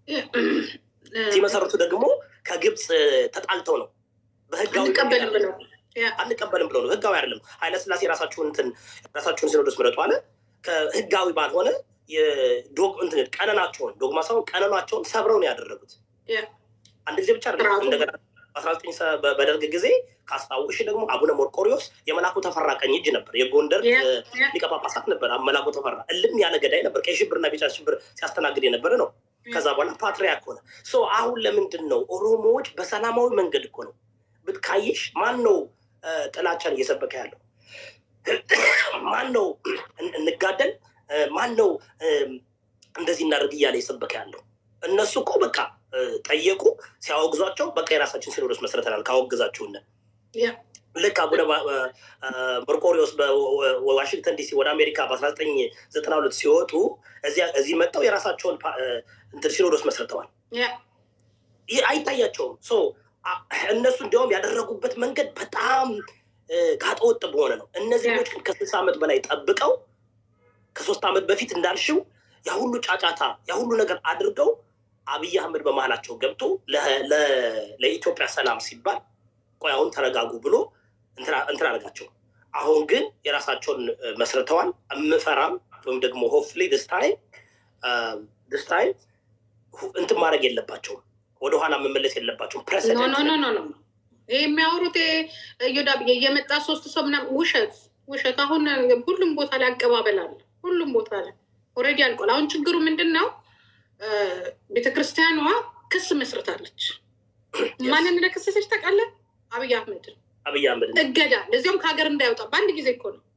ሲመሰረቱ ደግሞ ከግብፅ ተጣልተው ነው በህጋዊ አንቀበልም ብለው አንቀበልም ብለው ነው። ህጋዊ አይደለም። ኃይለስላሴ ራሳችሁን እንትን ራሳችሁን ሲኖዶስ ምረጡ አለ። ከህጋዊ ባልሆነ የዶግ እንትን ቀነናቸውን ዶግማ ሳይሆን ቀነናቸውን ሰብረው ነው ያደረጉት። አንድ ጊዜ ብቻ አይደለም። ራሱ- እንደገና በአስራ ዘጠኝ በደርግ ጊዜ ካስታውሽ ደግሞ አቡነ ሞርቆሪዎስ የመላኩ ተፈራ ቀኝ እጅ ነበር። የጎንደር ያ- እ፣ ያ። ሊቀ ጳጳሳት ነበር። መላኩ ተፈራ እልም ያለ ገዳይ ነበር። ቀይ ሽብርና ቢጫ ሽብር ሲያስተናግድ የነበረ ነው። ከዛ በኋላ ፓትሪያርክ ሆነ። ሶ አሁን ለምንድን ነው ኦሮሞዎች በሰላማዊ መንገድ እኮ ነው ብትካይሽ፣ ማን ነው እ፣ ጥላቻን እየሰበከ ያለው? ማን ነው እን- እንጋደል፣ እ፣ ማን ነው እ፣ እንደዚህ እናደርግ እያለ የሰበከ ያለው? እነሱ እኮ በቃ እ፣ ጠየቁ። ሲያወግዟቸው በቃ የራሳችን ሲኖዶስ መስረተናል ካወግዛችሁን ያ። ልክ አቡነ ባ- እ፣ መርቆሪዎስ በዋሽንግተን ዲሲ ወደ አሜሪካ በአስራ ዘጠኝ ዘጠና ሁለት ሲወጡ እዚያ- እዚህ መጥተው የራሳቸውን ፓ- እ፣ እንትን ሲኖዶስ መስርተዋል። ያ። ይህ አይታያቸውም። ሶ አ- እነሱ እንዲያውም ያደረጉበት መንገድ በጣም እ፣ ጋጠወጥ በሆነ ነው። እነዚህ ያ። ልጆች ግን ከስልሳ ዓመት በላይ ጠብቀው ከሶስት ዓመት በፊት እንዳልሽው ያ ሁሉ ጫጫታ ያ ሁሉ ነገር አድርገው አብይ አህመድ በመሀላቸው ገብቶ ለ- ለ- ለኢትዮጵያ ሰላም ሲባል ቆይ አሁን ተረጋጉ ብሎ እንትን እንትን አደረጋቸው። አሁን ግን የራሳቸውን እ፣ መስርተዋል። የምፈራም ወይም ደግሞ ሆፍሊ ደስ ታይም ደስ ታይም እንትን ማድረግ የለባቸውም ወደኋላ መመለስ የለባቸውም። ኖ ፕሬሲደንት ኖ ኖ ኖ ኖ ይህ የሚያወሩት እዮዳ የመጣ ሶስት ሰው ምናምን ውሸት ውሸት። አሁን ሁሉም ቦታ ላይ አቀባበል አለ። ሁሉም ቦታ ላይ ኦልሬዲ አልቋል። አሁን ችግሩ ምንድን ነው? ቤተክርስቲያኗ ክስ መስርታለች። ማንን እንደከሰሰች ታውቃለህ? አብይ አህመድን አብይ አህመድ ነው። እገዳ፣ ለዚያውም ከሀገር እንዳይወጣ በአንድ ጊዜ እኮ ነው።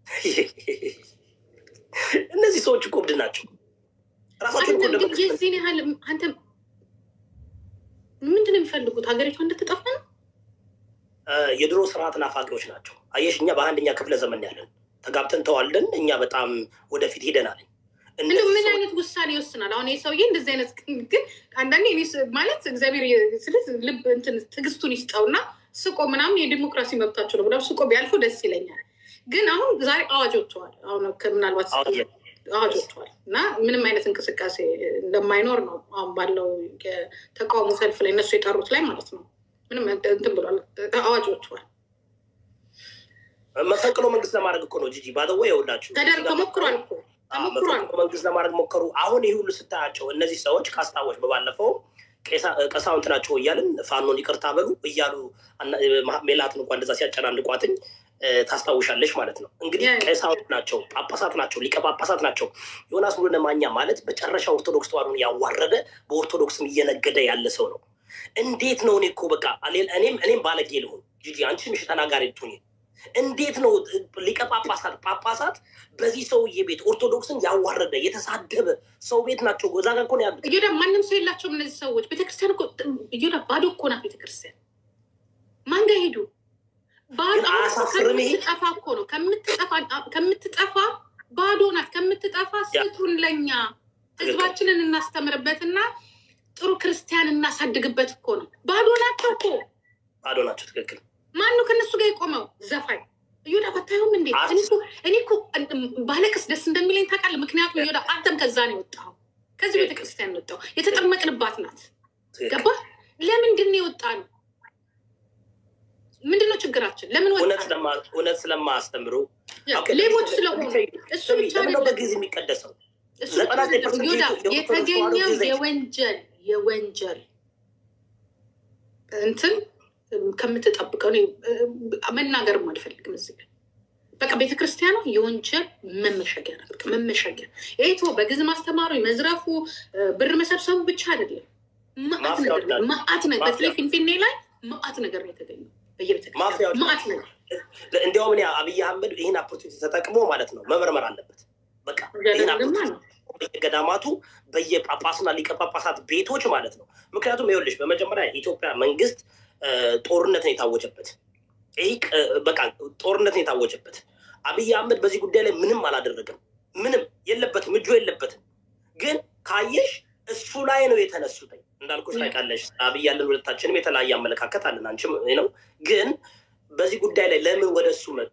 እነዚህ ሰዎች እኮ እብድ ናቸው። ራሳቸውን እኮ አንተ ግን እንደመክሰስ የዚህን ያህል አንተ ምንድን ነው የሚፈልጉት? ሀገሪቷ እንድትጠፋ ነው? እ፣ የድሮ ስርዓት ናፋቂዎች ናቸው። አየሽ፣ እኛ በአንደኛ ክፍለ ዘመን ያለን ተጋብተን ተዋልደን እኛ በጣም ወደፊት ሄደናል። እንደው እነዚህ ምን ሰዎች- አይነት ውሳኔ ይወስናል? አሁን ይህ ሰውዬ እንደዚህ አይነት ግን አንዳንዴ እኔ ስ- ማለት እግዚአብሔር ስልት ልብ እንትን ትዕግስቱን ይስጠውና ስቆ ምናምን የዲሞክራሲ መብታቸው ነው ብለው ስቆ ቢያልፎ ደስ ይለኛል። ግን አሁን ዛሬ አዋጅ ወጥተዋል። አሁን ከ- ምናልባት አዋጅ አዋጅ ወጥተዋል እና ምንም አይነት እንቅስቃሴ እንደማይኖር ነው አሁን ባለው የተቃውሞ ሰልፍ ላይ እነሱ የጠሩት ላይ ማለት ነው። ምንም እንትን ብሏል። አዋጅ ወጥተዋል። መፈንቅሎ መንግስት ለማድረግ እኮ ነው ጂጂ ባደወ የውላችሁ ተደርጎ ተሞክሯል እኮ ተሞክሯል። መፈንቅሎ መንግስት ለማድረግ ሞከሩ። አሁን ይህ ሁሉ ስታያቸው እነዚህ ሰዎች ካስታወች በባለፈው ቄሳ- ቀሳውንት ናቸው እያልን ፋኖን ይቅርታ በሉ እያሉ አና- ሜላትን እንኳ እንደዛ ሲያጨናንቋትኝ እ፣ ታስታውሻለች ማለት ነው። እንግዲህ ያ- ቀሳውንት ናቸው፣ ጳጳሳት ናቸው፣ ሊቀ ጳጳሳት ናቸው። ዮናስ ሙሉነ ማኛ ማለት በጨረሻ ኦርቶዶክስ ተዋሕዶን ያዋረደ በኦርቶዶክስም እየነገደ ያለ ሰው ነው። እንዴት ነው? እኔ እኮ በቃ እኔም እኔም ባለጌ ልሁን ጂጂ፣ አንቺም እሺ ተናጋሪ ትሁኝ። እንዴት ነው ሊቀ ጳጳሳት ጳጳሳት በዚህ ሰውዬ ቤት ኦርቶዶክስን ያዋረደ የተሳደበ ሰው ቤት ናቸው። እዛ ጋር እኮ ነው ያሉት። እዮዳ ማንም ሰው የላቸውም እነዚህ ሰዎች። ቤተክርስቲያን እኮ እዮዳ ባዶ እኮ ናት ቤተክርስቲያን። ማን ጋር ሄዱ? ባዶ ግን አሁን እኮ አያሳፍርም ይሄ? ከምትጠፋ እኮ ነው ከምትጠፋ ከምትጠፋ ባዶ ናት። ከምትጠፋ ስጡን ለኛ ህዝባችንን እናስተምርበትና ጥሩ ክርስቲያን እናሳድግበት እኮ ነው። ባዶ ናቸው እኮ። ባዶ ናቸው። ትክክል። ማን ነው ከእነሱ ጋር የቆመው? ዘፋኝ እዮዳ ባታየውም እንዴ? አስ- እኔ እኮ- እኔ እኮ ባለቅስ ደስ እንደሚለኝ ታውቃለህ። ምክንያቱም እዮዳ አንተም ከዛ ነው የወጣኸው፣ ከዚህ ቤተክርስቲያን ነው የወጣው። የተጠመቅንባት ናት። ትክክል። ገባ? ለምንድን ነው የወጣ ነው? ምንድን ነው ችግራችን? ለምን ወጣ? እውነት ስለማ- እውነት ስለማያስተምሩ ኦኬ፣ ሌቦች ለምሳሌ- ስለሆኑ እሱ ስሚ፣ ብቻ ለምን ነው አይደለም። በጊዜ የሚቀደሰው? እሱ ዘጠና ብቻ አይደለም። ፐርሰንት ይሁዳ የኦርቶዶክስ ተዋሕዶ የተገኘው ጊዜ- የወንጀል የወንጀል እንትን ከምትጠብቀው እኔ መናገርም አልፈልግም እዚህ ጋር። በቃ ቤተክርስቲያኗ የወንጀል መመሸጊያ ናት። በቃ መመሸጊያ ይቶ በግዝ ማስተማሩ መዝረፉ፣ ብር መሰብሰቡ ብቻ አይደለም። መዓት ማፊያዎች ነገር ናቸው። መዓት ነገር ማፊያ። በተለይ ፊንፊኔ ላይ መዓት ነገር ነው የተገኘው በየቤተክርስቲያኑ ማፊያዎች መዓት ነገር እንዲያውም እኔ አብይ አህመድ ይህን ኦፖርቹኒቲ ተጠቅሞ ማለት ነው መመርመር አለበት። በቃ ይህን ገደልማ opportunity ነው። በየገዳማቱ በየጳጳስና ሊቀ ጳጳሳት ቤቶች ማለት ነው። ምክንያቱም ይኸውልሽ በመጀመሪያ የኢትዮጵያ መንግስት እ፣ ጦርነት ነው የታወጀበት። ይህ ቅ- በቃ ጦርነት ነው የታወጀበት። አብይ አህመድ በዚህ ጉዳይ ላይ ምንም አላደረገም። ምንም የለበትም፣ እጁ የለበትም። ግን ካየሽ እሱ ላይ ነው የተነሱት። እንዳልኩሽ ታውቂያለሽ፣ አብይ ያለን ሁለታችንም የተለያየ አመለካከት አለን። አንቺም ይህ ነው። ግን በዚህ ጉዳይ ላይ ለምን ወደ እሱ መጡ?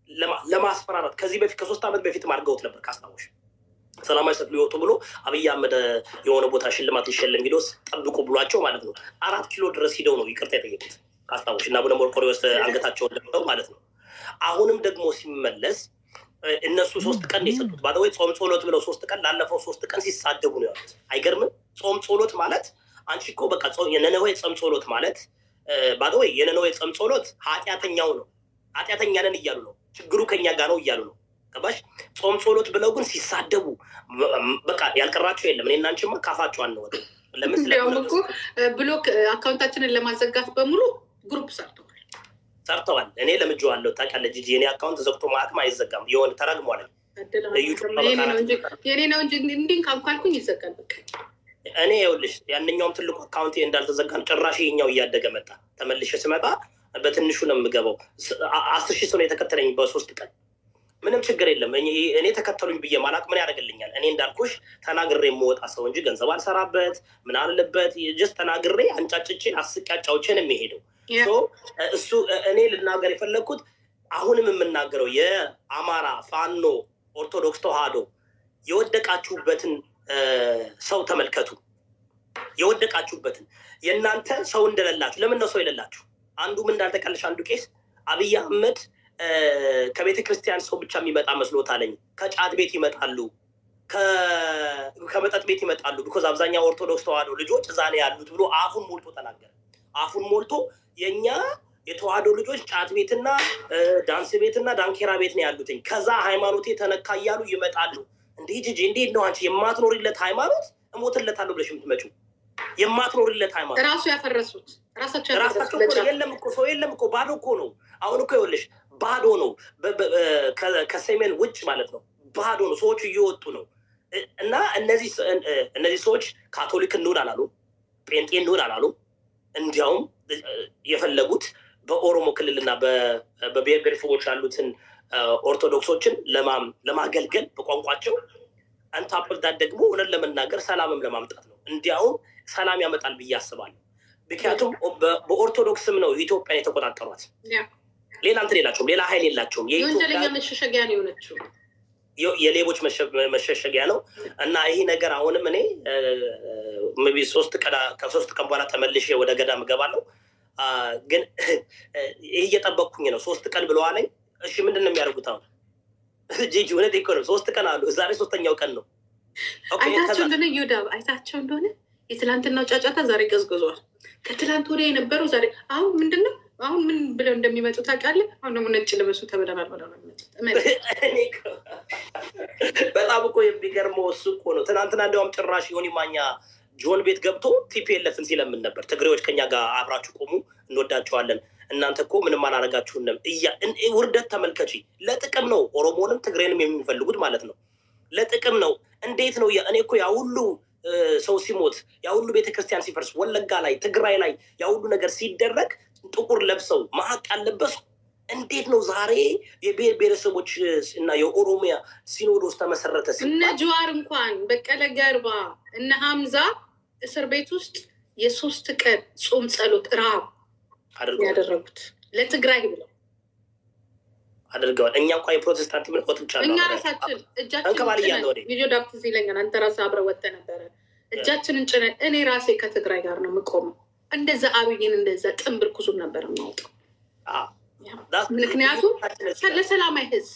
ለማ- ለማስፈራራት ከዚህ በፊት ከሶስት ዓመት በፊት አድርገውት ነበር ካስታወሽ ሰላማዊ ሰልፍ ሊወጡ ብሎ አብይ አህመድ የሆነ ቦታ ሽልማት ሊሸለም ሂዶ ጠብቁ ብሏቸው ማለት ነው አራት ኪሎ ድረስ ሂደው ነው ይቅርታ የጠየቁት ካስታወሽ እና አቡነ መርቆሬዎስ አንገታቸውን ለብጠው ማለት ነው። አሁንም ደግሞ ሲመለስ እ፣ እነሱ ሶስት ቀን ነው የሰጡት ባለወይ ጾም ጸሎት ብለው ሶስት ቀን ላለፈው ሶስት ቀን ሲሳደቡ ነው ያሉት። አይገርምም? ጾም ጸሎት ማለት አንቺ እኮ በቃ ጾም- የነነዌ ጾም ጸሎት ማለት ባለወይ የነነዌ ጾም ጸሎት ኃጢአተኛው ነው ኃጢአተኛ ነን እያሉ ነው። ችግሩ ከኛ ጋር ነው እያሉ ነው። ገባሽ? ጾም ጸሎት ብለው ግን ሲሳደቡ በ- በቃ ያልቀራቸው የለም። እኔና አንቺማ ካፋቸው አንወጥ። ለምን እንዲያውም ስለ እኮ ብሎክ አካውንታችንን ለማዘጋት በሙሉ ግሩፕ ሰርተዋል። ሰርተዋል። እኔ ለምጄዋለሁ። ታውቂያለሽ ጂጂ፣ የኔ አካውንት ዘግቶ ማለትም አይዘጋም። የሆነ ተረግሟል። እዩ ጩፋ የኔ ነው በቃ እንጂ የኔ ነው እንጂ እንዲህ ካልኳልኩኝ ይዘጋል። በቃ እኔ ይኸውልሽ ያንኛውም ትልቁ አካውንቴ እንዳልተዘጋም ጭራሽ ይኸኛው እያደገ መጣ። ተመልሼ ስመጣ በትንሹ ነው የምገባው። ስ- አ- አስር ሺህ ሰው ነው የተከተለኝ በሶስት ቀን። ምንም ችግር የለም። እኔ እኔ ተከተሉኝ ብዬ ማላቅ ምን ያደርግልኛል? እኔ እንዳልኩሽ ተናግሬ የምወጣ ሰው እንጂ ገንዘብ አልሰራበት ምን አለበት። ጀስት ተናግሬ አንጫጭቼ አስቄ አጫውቼን የሚሄደው ያ። ሶ እሱ እኔ ልናገር የፈለግኩት አሁንም የምናገረው የአማራ ፋኖ ኦርቶዶክስ ተዋህዶ የወደቃችሁበትን እ፣ ሰው ተመልከቱ። የወደቃችሁበትን የእናንተ ሰው እንደሌላችሁ ለምን ነው ሰው የሌላችሁ? አንዱ ምን እንዳልተቀለሽ አንዱ ቄስ አብይ አህመድ እ፣ ከቤተ ክርስቲያን ሰው ብቻ የሚመጣ መስሎት አለኝ። ከጫት ቤት ይመጣሉ፣ ከ- ከመጠጥ ቤት ይመጣሉ። ቢኮዝ አብዛኛው ኦርቶዶክስ ተዋህዶ ልጆች እዛ ነው ያሉት ብሎ አፉን ሞልቶ ተናገረ። አፉን ሞልቶ የእኛ የተዋህዶ ልጆች ጫት ቤትና እ፣ ዳንስ ቤትና ዳንኬራ ቤት ነው ያሉትኝ። ከዛ ሃይማኖቴ ተነካ እያሉ ይመጣሉ። እንዲህ ጅጅ እንዴት ነው አንቺ የማትኖሪለት ሃይማኖት እሞትለታለሁ ብለሽ የምትመጪው? የማትኖሪለት ሃይማኖት ራሱ ያፈረሱት ራሳቸው ራሳቸው ያፈረሱት እኮ ለጫት የለም እኮ ሰው የለም እኮ ባዶ እኮ ነው። አሁን እኮ ይኸውልሽ ባዶ ነው። በ- በ- በ- ከ- ከሰሜን ውጭ ማለት ነው ባዶ ነው። ሰዎቹ እየወጡ ነው እ- እና እነዚህ ስ- እ- እነዚህ ሰዎች ካቶሊክ እንሁን አላሉ፣ ጴንጤ እንሁን አላሉ። እንዲያውም እ- የፈለጉት በኦሮሞ ክልልና በ- በብሔር ብሔረሰቦች ያሉትን እ፣ ኦርቶዶክሶችን ለማም- ለማገልገል በቋንቋቸው አንታፕልዳት ደግሞ እውነት ለመናገር ሰላምም ለማምጣት ነው። እንዲያውም ሰላም ያመጣል ብዬ አስባለሁ። ምክንያቱም በ- በኦርቶዶክስም ነው ኢትዮጵያን የተቆጣጠሯት። ያ። ሌላ እንትን የላቸውም፣ ሌላ ኃይል የላቸውም። የወንጀለኛ የኢትዮጵያ መሸሸጊያ ነው የሆነችው። የ- የሌቦች መሸ- መሸሸጊያ ነው እና ይሄ ነገር አሁንም እኔ እ፣ maybe ሶስት ቀን ከሶስት ቀን በኋላ ተመልሼ ወደ ገዳም እገባለሁ። አ፣ ግን ይህ እየጠበቅኩኝ ነው። ሶስት ቀን ብለዋለኝ። እሺ ምንድን ነው የሚያደርጉት አሁን? ጂጂ እውነት እኮ ነው። ሶስት ቀን አሉ። ዛሬ ሶስተኛው ቀን ነው። ኦኬ፣ አይታቸው ከዛ- እንደሆነ ይሁዳ አይታቸው እንደሆነ የትላንትናው ጫጫታ ዛሬ ገዝግዟል። ከትላንት ወዲያ የነበረው ዛሬ አሁን ምንድን ነው አሁን ምን ብለው እንደሚመጡ ታውቃለህ? አሁን ደግሞ ነጭ ልበሱ ተብለናል ብለው ነው የሚመጡት። እመን። እኔ እኮ በጣም እኮ የሚገርመው እሱ እኮ ነው። ትናንትና እንዲያውም ጭራሽ ዮኒ ማኛ ጆን ቤት ገብቶ ቲፒኤልኤፍን ሲለምን ነበር። ትግሬዎች ከኛ ጋር አብራችሁ ቆሙ፣ እንወዳቸዋለን። እናንተ እኮ ምንም አላረጋችሁንም። እያ እን- ውርደት ተመልከቺ። ለጥቅም ነው ኦሮሞንም ትግሬንም የሚፈልጉት ማለት ነው። ለጥቅም ነው። እንዴት ነው? ያ- እኔ እኮ ያ ሁሉ እ፣ ሰው ሲሞት ያ ሁሉ ቤተክርስቲያን ሲፈርስ ወለጋ ላይ ትግራይ ላይ ያ ሁሉ ነገር ሲደረግ ጥቁር ለብሰው ማቅ ያለበሱ እንዴት ነው ዛሬ የብሔር ብሔረሰቦች እ፣ እና የኦሮሚያ ሲኖዶስ ተመሰረተ እነ ሲባል ጀዋር እንኳን በቀለ ገርባ እነ ሀምዛ እስር ቤት ውስጥ የሶስት ቀን ጾም ጸሎት ረሃብ አድርገዋል ያደረጉት ለትግራይ ብለው አድርገዋል። እኛ እንኳ የፕሮቴስታንት ምን ወጥቻለሁ እኛ አብሬ። ራሳችን እጃችንን አንከባል ጭነን እያለ ወዲህ ቪዲዮ ዳፕት ይለኛል። አንተ ራስህ አብረህ ወጥተህ ነበረ። እጃችንን ጭነን እኔ ራሴ ከትግራይ ጋር ነው የምቆመው። እንደዛ አብይን እንደዛ ጥንብር ኩሱን ነበር የማወጣው። አዎ፣ ዳስ- ምክንያቱም ለሰላማዊ ህዝብ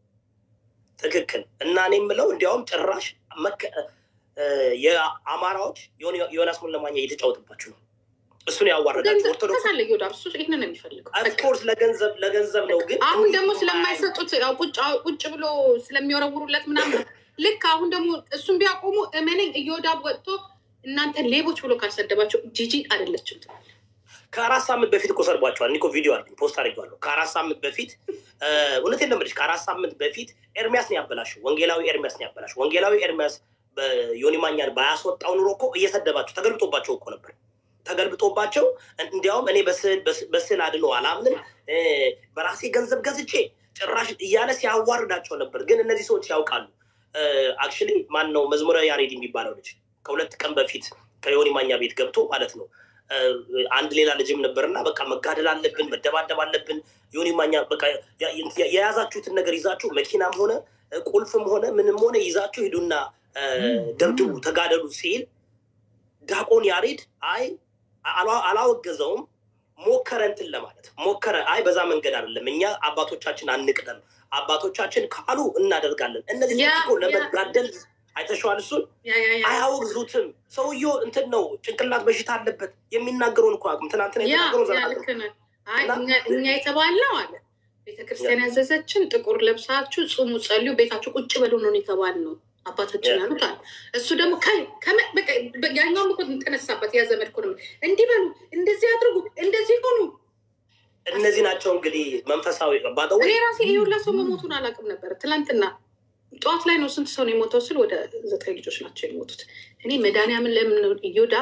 ትክክል እና እኔ የምለው እንዲያውም ጭራሽ መከ- እ፣ የአማራዎች የሆነ- ዮናስ ሙለማኛ እየተጫወተባችሁ ነው። እሱን ያዋረዳችሁ ገንዘብ ኦርቶዶክስ ተሳለ ዮዳብ እሱ ይህንን ነው የሚፈልገው። በቃ። ኦፍኮርስ ለገንዘብ ለገንዘብ ነው። ግን አሁን ደግሞ ስለማይሰጡት ያው ቁጭ ቁጭ ብሎ ስለሚወረውሩለት ምናምን ነው። ልክ አሁን ደግሞ እሱን ቢያቆሙ እመነኝ እዮዳብ ወጥቶ እናንተ ሌቦች ብሎ ካልሰደባቸው ጂጂ አይደለችም። ከአራት ሳምንት በፊት እኮ ሰርቧቸዋል። እኔ እኮ ቪዲዮ አለኝ ፖስት አድርጌዋለሁ። ከአራት ሳምንት በፊት እ፣ እውነቴን ነው የምልሽ ከአራት ሳምንት በፊት ኤርሚያስ ነው ያበላሸው። ወንጌላዊ ኤርሚያስ ነው ያበላሸው። ወንጌላዊ ኤርሚያስ በዮኒ ማኛን ባያስወጣው ኑሮ እኮ እየሰደባቸው ተገልብጦባቸው እኮ ነበር ተገልብጦባቸው እንዲያውም እኔ በስዕል በስዕል አድኖ አላምንም እ፣ በራሴ ገንዘብ ገዝቼ ጭራሽ እያለ ሲያዋርዳቸው ነበር። ግን እነዚህ ሰዎች ያውቃሉ። አክቹዋሊ ማን ነው መዝሙረ ያሬድ የሚባለው ልጅ ከሁለት ቀን በፊት ከዮኒ ማኛ ቤት ገብቶ ማለት ነው እ፣ አንድ ሌላ ልጅም ነበርና በቃ መጋደል አለብን፣ መደባደብ አለብን። ዮኒ ማኛ በቃ ያ- ያ- የያዛችሁትን ነገር ይዛችሁ መኪናም ሆነ እ፣ ቁልፍም ሆነ ምንም ሆነ ይዛችሁ ሂዱና እ፣ ደብድቡ፣ ተጋደሉ ሲል ዳቆን ያሬድ አይ አላ- አላወገዘውም ሞከረ እንትን ለማለት ሞከረ። አይ በዛ መንገድ አይደለም፣ እኛ አባቶቻችን አንቅደም፣ አባቶቻችን ካሉ እናደርጋለን። እነዚህ ያ- ሰዎች እኮ ያ- ለመጋደል አይተሸዋል። እሱን ያ ያ ያ አያወግዙትም። ሰውየው እንትን ነው፣ ጭንቅላት በሽታ አለበት። የሚናገረውን እኮ አቅም ትናንትና ያ የተናገረው ያ ዘና ልክ ነህ። አይ እና- እኛ- እኛ የተባልነው አለ ቤተክርስቲያን ያዘዘችን ጥቁር ለብሳችሁ ጹሙ፣ ጸልዩ፣ ቤታችሁ ቁጭ በሉ ነው የተባልነው አባታችን ያ። ያሉት አለ። እሱ ደግሞ ከ- ከመ- በቃ በ- ያኛውም እኮ ተነሳበት ያ ዘመድ እኮ ነው እንዲህ በሉ፣ እንደዚህ አድርጉ፣ እንደዚህ ሆኑ። እነዚህ ናቸው እንግዲህ መንፈሳዊ ባጠው እኔ ራሴ ይሄ ሁላ ሰው መሞቱን አላውቅም ነበር። ትላንትና ጠዋት ላይ ነው ስንት ሰው ነው የሞተው ስል ወደ ዘጠኝ ልጆች ናቸው የሞቱት። እኔ መድኃኒዓምን ለምን እዮዳ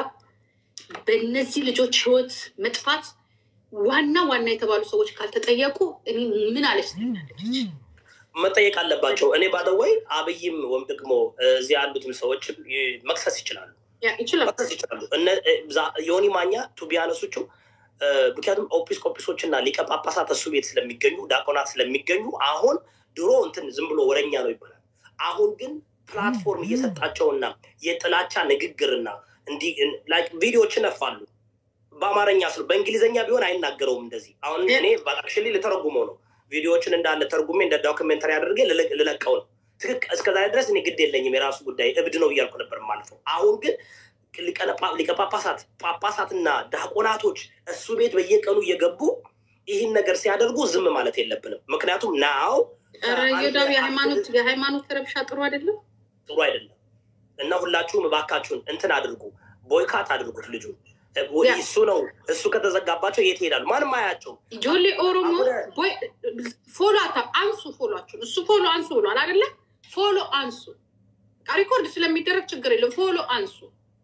በእነዚህ ልጆች ህይወት መጥፋት ዋና ዋና የተባሉ ሰዎች ካልተጠየቁ እኔ ምን አለች ትለኛለች። መጠየቅ አለባቸው። እኔ ባደወይ አብይም ወይም ደግሞ እዚህ ያሉትም ሰዎች መክሰስ ይችላሉ ያ ይችላል መክሰስ ይችላሉ። እነ- ዛ- ዮኒ ማኛ ቱቢያነሶቹ ምክንያቱም ኦፒስ ኮፒሶች እና ሊቀ ጳጳሳት እሱ ቤት ስለሚገኙ ዳቆናት ስለሚገኙ አሁን ድሮ እንትን ዝም ብሎ ወረኛ ነው ይባላል። አሁን ግን ፕላትፎርም እየሰጣቸውና የጥላቻ ንግግርና እንዲህ ላይክ ቪዲዮዎችን ነፋሉ በአማርኛ ስሉ በእንግሊዝኛ ቢሆን አይናገረውም እንደዚህ። አሁን እኔ አክቹዋሊ ልተረጉመው ነው ቪዲዮዎችን እንዳለ ተርጉሜ እንደ ዶክመንተሪ አድርጌ ልለቅ- ልለቀው ነው። ትክክ እስከዛ ድረስ እኔ ግድ የለኝም የራሱ ጉዳይ እብድ ነው እያልኩ ነበር ማልፈው። አሁን ግን ሊቀነ ጳ- ሊቀ ጳጳሳት ጳጳሳትና ዳቆናቶች እሱ ቤት በየቀኑ እየገቡ ይህን ነገር ሲያደርጉ ዝም ማለት የለብንም። ምክንያቱም ናው ኧረ እዮዳብ የሃይማኖት የሃይማኖት ረብሻ ጥሩ አይደለም። ጥሩ አይደለም እና ሁላችሁም እባካችሁን እንትን አድርጉ፣ ቦይካት አድርጉት ልጁ ያ። እሱ ነው እሱ ከተዘጋባቸው የት ይሄዳሉ? ማንም አያቸው። ጆሌ ኦሮሞ አሁን- ቦይ ፎሎ አታ አንሱ ፎሎችሁን እሱ ፎሎ አንሱ ብሏል አይደለ? ፎሎ አንሱ። በቃ ሪኮርድ ስለሚደረግ ችግር የለም። ፎሎ አንሱ።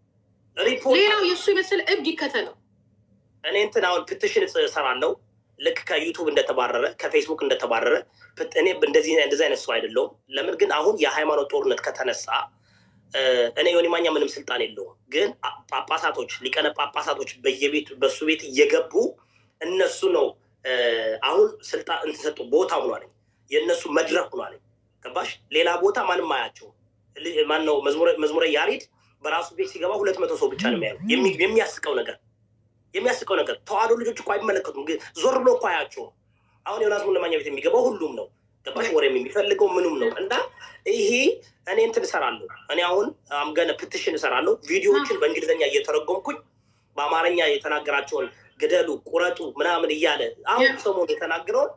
ሪፖርት ሌላው የእሱ የመሰለ እብድ ይከተለው። እኔ እንትን አሁን ፕትሽን እሰራለሁ ልክ ከዩቱብ እንደተባረረ ከፌስቡክ እንደተባረረ ፕት- እኔ እንደዚህ እንደዚህ አይነት ሰው አይደለሁም። ለምን ግን አሁን የሃይማኖት ጦርነት ከተነሳ እ፣ እኔ ዮኒ ማኛ ምንም ስልጣን የለውም። ግን ጳ- ጳጳሳቶች ሊቀነ ጳጳሳቶች በየቤት በሱ ቤት እየገቡ እነሱ ነው እ፣ አሁን ስልጣን እንትን ሰጡ ቦታ ሆኗል። የእነሱ መድረክ ሆኗል። ገባሽ? ሌላ ቦታ ማንም አያቸው። ማነው መዝሙረ- መዝሙረ ያሬድ በራሱ ቤት ሲገባ ሁለት መቶ ሰው ብቻ ነው የሚያየው። የሚ- የሚያስቀው ነገር የሚያስቀው ነገር ተዋህዶ ልጆች እኮ አይመለከቱም። ግን ዞር ብሎ እኮ አያቸውም። አሁን ዮናስ ሙለማኛ ቤት የሚገባው ሁሉም ነው። ገባሽ? ወሬም የሚፈልገው ምኑም ነው። እና ይሄ እኔ እንትን እሰራለሁ። እኔ አሁን አምገነ ፕትሽን እሰራለሁ። ቪዲዮዎችን በእንግሊዝኛ እየተረጎምኩኝ በአማርኛ የተናገራቸውን ግደሉ፣ ቁረጡ ምናምን እያለ አሁን ያ። ሰሞኑን የተናገረውን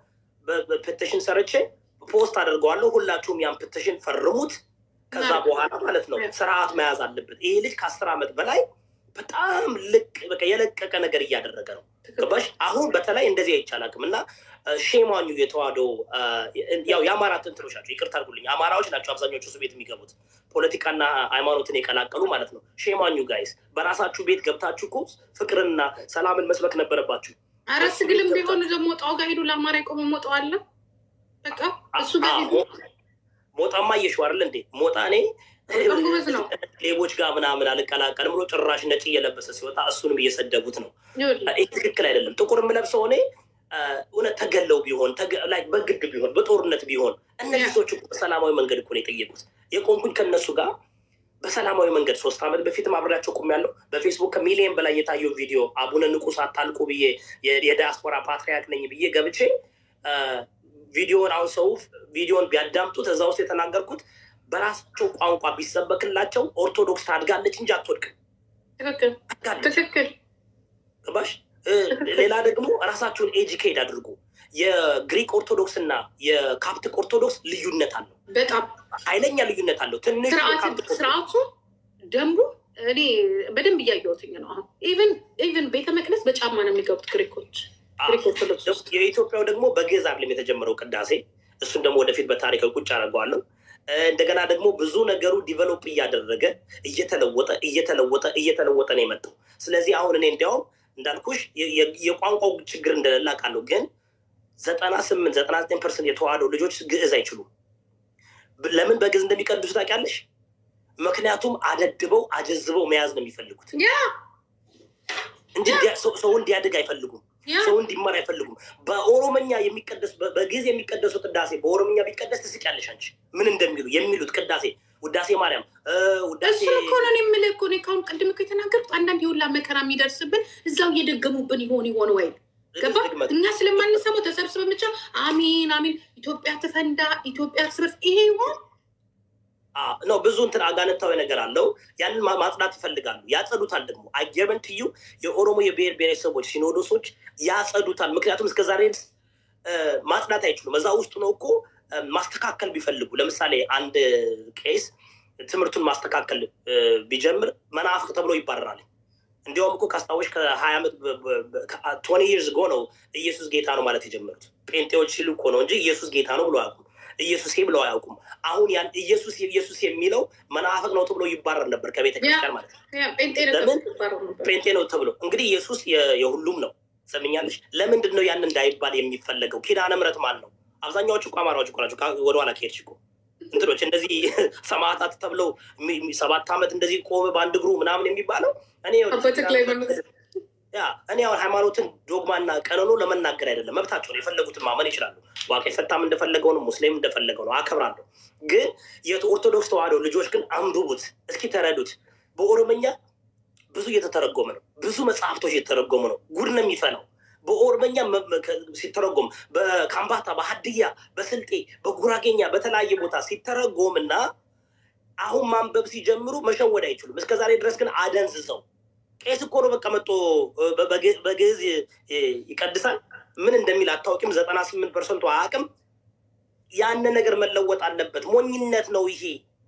በፕትሽን ሰርቼ ፖስት አደርገዋለሁ። ሁላችሁም ያን ፕትሽን ፈርሙት። ከዛ መልካም። በኋላ ማለት ነው ያ። ስርዓት መያዝ አለበት። ይሄ ልጅ ከአስር ዓመት በላይ በጣም ልቅ በቃ የለቀቀ ነገር እያደረገ ነው። ገባሽ? አሁን በተለይ እንደዚህ አይቻላቅም እና ሼማኙ የተዋህዶ አ፣ ያው የአማራ ትንትኖች ናቸው። ይቅርታ አድርጉልኝ፣ አማራዎች ናቸው አብዛኞቹ እሱ ቤት የሚገቡት ፖለቲካና ሃይማኖትን የቀላቀሉ ማለት ነው። ሼማኙ ጋይስ፣ በራሳችሁ ቤት ገብታችሁ እኮ ፍቅርንና ሰላምን መስበክ ነበረባችሁ። አረ ትግልም ቢሆን እዛ ሞጣው ጋር ሄዱ። ለአማራ የቆመ ሞጣው አለ። በቃ እሱ ጋር አ- ሄዱ። ሞ- ሞጣማ እየሸው አይደል እንዴ? ሞጣ እኔ በጣም ጎበዝ ነው። ሌቦች ጋር ምናምን አልቀላቀልም ብሎ ጭራሽ ነጭ እየለበሰ ሲወጣ እሱንም እየሰደቡት ነው። ይኸውልህ፣ ይህ ትክክል አይደለም። ጥቁር የምለብሰው እኔ አ፣ እውነት ተገለው ቢሆን ተገ- ላይ በግድ ቢሆን በጦርነት ቢሆን እነዚህ ያ። ሰዎች እኮ በሰላማዊ መንገድ እኮ ነው የጠየቁት። የቆምኩኝ ከእነሱ ጋር በሰላማዊ መንገድ ሶስት ዓመት በፊትም አብሬያቸው ቆሜያለሁ። በፌስቡክ ከሚሊየን በላይ የታየው ቪዲዮ አቡነ ንቁስ አታልቁ ብዬ የ- የዲያስፖራ ፓትሪያርክ ነኝ ብዬ ገብቼ አ፣ ቪዲዮን አሁን ሰው ቪዲዮን ቢያዳምጡት እዛ ውስጥ የተናገርኩት በራሳቸው ቋንቋ ቢሰበክላቸው ኦርቶዶክስ ታድጋለች እንጂ አትወድቅም። ትክክል ታድጋለች። ትክክል። ገባሽ? እ፣ ሌላ ደግሞ ራሳችሁን ኤጁኬት አድርጉ። የግሪክ ኦርቶዶክስ እና የካፕቲክ ኦርቶዶክስ ልዩነት አለው፣ በጣም ኃይለኛ ልዩነት አለው። ትንሽ ስርዓት የካፕቲክ ኦርቶዶክስ- ስርዓቱ ደንቡ እኔ በደንብ እያየሁትኝ ነው። አሁን ኢቨን ኢቨን ቤተ መቅደስ በጫማ ነው የሚገቡት ግሪኮች ግሪክ ኦርቶዶክስ ውስጥ የኢትዮጵያው ደግሞ በግዕዝ አይደለም የተጀመረው ቅዳሴ። እሱን ደግሞ ወደፊት በታሪክ ቁጭ አደርገዋለሁ። እ፣ እንደገና ደግሞ ብዙ ነገሩ ዲቨሎፕ እያደረገ እየተለወጠ እየተለወጠ እየተለወጠ ነው የመጣው። ስለዚህ አሁን እኔ እንዲያውም እንዳልኩሽ የ- የ- የቋንቋው ችግር እንደሌለ አውቃለሁ። ግን ዘጠና ስምንት ዘጠና ዘጠኝ ፐርሰንት የተዋህዶ ልጆች ግዕዝ አይችሉም። ብ- ለምን በግዕዝ እንደሚቀድሱ ታውቂያለሽ? ምክንያቱም አደድበው አጀዝበው መያዝ ነው የሚፈልጉት ያ እንጂ እንዲያ- ሰው- ሰው እንዲያድግ አይፈልጉም። ያ ሰው እንዲማር አይፈልጉም። በኦሮምኛ የሚቀደስ በ- በግዕዝ የሚቀደሱ ቅዳሴ በኦሮምኛ ቢቀደስ ትስቂያለሽ አንቺ ምን እንደሚሉ የሚሉት ቅዳሴ ውዳሴ ማርያም እ፣ ውዳሴ እሱን እኮ ነው እኔ የምልህ እኮ እኔ ከአሁን ቅድም እኮ የተናገርኩት አንዳንድ የሁላ መከራ የሚደርስብን እዛው እየደገሙብን ይሆን ይሆን ወይ ገባ ድግመት እኛ ስለማንሰማው ተሰብስበን ብቻ አሚን አሚን ኢትዮጵያ ትፈንዳ ኢትዮጵያ እርስ በርስ ይሄ ይሆን ነው ብዙ እንትን አጋንንታዊ ነገር አለው። ያንን ማ- ማጽዳት ይፈልጋሉ፣ ያጸዱታል። ደግሞ አየርበንትዩ የኦሮሞ የብሔር ብሔረሰቦች ሲኖዶሶች ያጸዱታል። ምክንያቱም እስከ ዛሬ ድረስ እ፣ ማጽዳት አይችሉም። እዛ ውስጥ ነው እኮ እ፣ ማስተካከል ቢፈልጉ ለምሳሌ አንድ ቄስ ትምህርቱን ማስተካከል እ፣ ቢጀምር መናፍቅ ተብሎ ይባረራል። እንዲያውም እኮ ካስታወሽ ከሀያ ዓመት ቶኒ ይርስ ጎ ነው ኢየሱስ ጌታ ነው ማለት የጀመሩት ጴንጤዎች ሲሉ እኮ ነው እንጂ ኢየሱስ ጌታ ነው ብሎ አያውቁም። ኢየሱሴ ብለው አያውቁም። አሁን ያን ኢየሱስ ኢየሱስ የሚለው መናፍቅ ነው ተብሎ ይባረር ነበር ከቤተ ክርስቲያን ማለት ነው። ያ ጴንጤ ለምን? ነበር ነበር ጴንጤ ነው ተብሎ እንግዲህ ኢየሱስ የ- የሁሉም ነው። ሰምኛለሽ። ለምንድን ነው ያን እንዳይባል የሚፈለገው? ኪዳነ ምሕረት ማን ነው? አብዛኛዎቹ እኮ አማራዎች እኮ ናቸው። ከ- ወደኋላ ከሄድሽ እኮ እንትኖች እንደዚህ ሰማዕታት ተብለው የሚ- የሚ- ሰባት ዓመት እንደዚህ ቆመ በአንድ እግሩ ምናምን የሚባለው እኔ አባ ተክለ ሃይማኖት ያ እኔ አሁን ሃይማኖትን ዶግማና ቀኖኖ ለመናገር አይደለም፣ መብታቸው ነው። የፈለጉትን ማመን ይችላሉ። ዋቄ ፈታም እንደፈለገው ነው፣ ሙስሊም እንደፈለገው ነው፣ አከብራለሁ። ግን የኦርቶዶክስ ተዋህዶ ልጆች ግን አንብቡት እስኪ ተረዱት። በኦሮምኛ ብዙ እየተተረጎመ ነው። ብዙ መጽሐፍቶች እየተተረጎሙ ነው። ጉድ ነው የሚፈላው። በኦሮምኛ መ- መ- ከ- ሲተረጎም በካምባታ፣ በሀድያ፣ በስልጤ፣ በጉራጌኛ በተለያየ ቦታ ሲተረጎም እና አሁን ማንበብ ሲጀምሩ መሸወድ አይችሉም። እስከ ዛሬ ድረስ ግን አደንዝዘው ቄስ እኮ ነው በቃ መጥቶ በ- በግ- በግዕዝ ይ- ይቀድሳል። ምን እንደሚል አታውቂም። ዘጠና ስምንት ፐርሰንቱ አያውቅም። ያን ነገር መለወጥ አለበት። ሞኝነት ነው ይሄ፣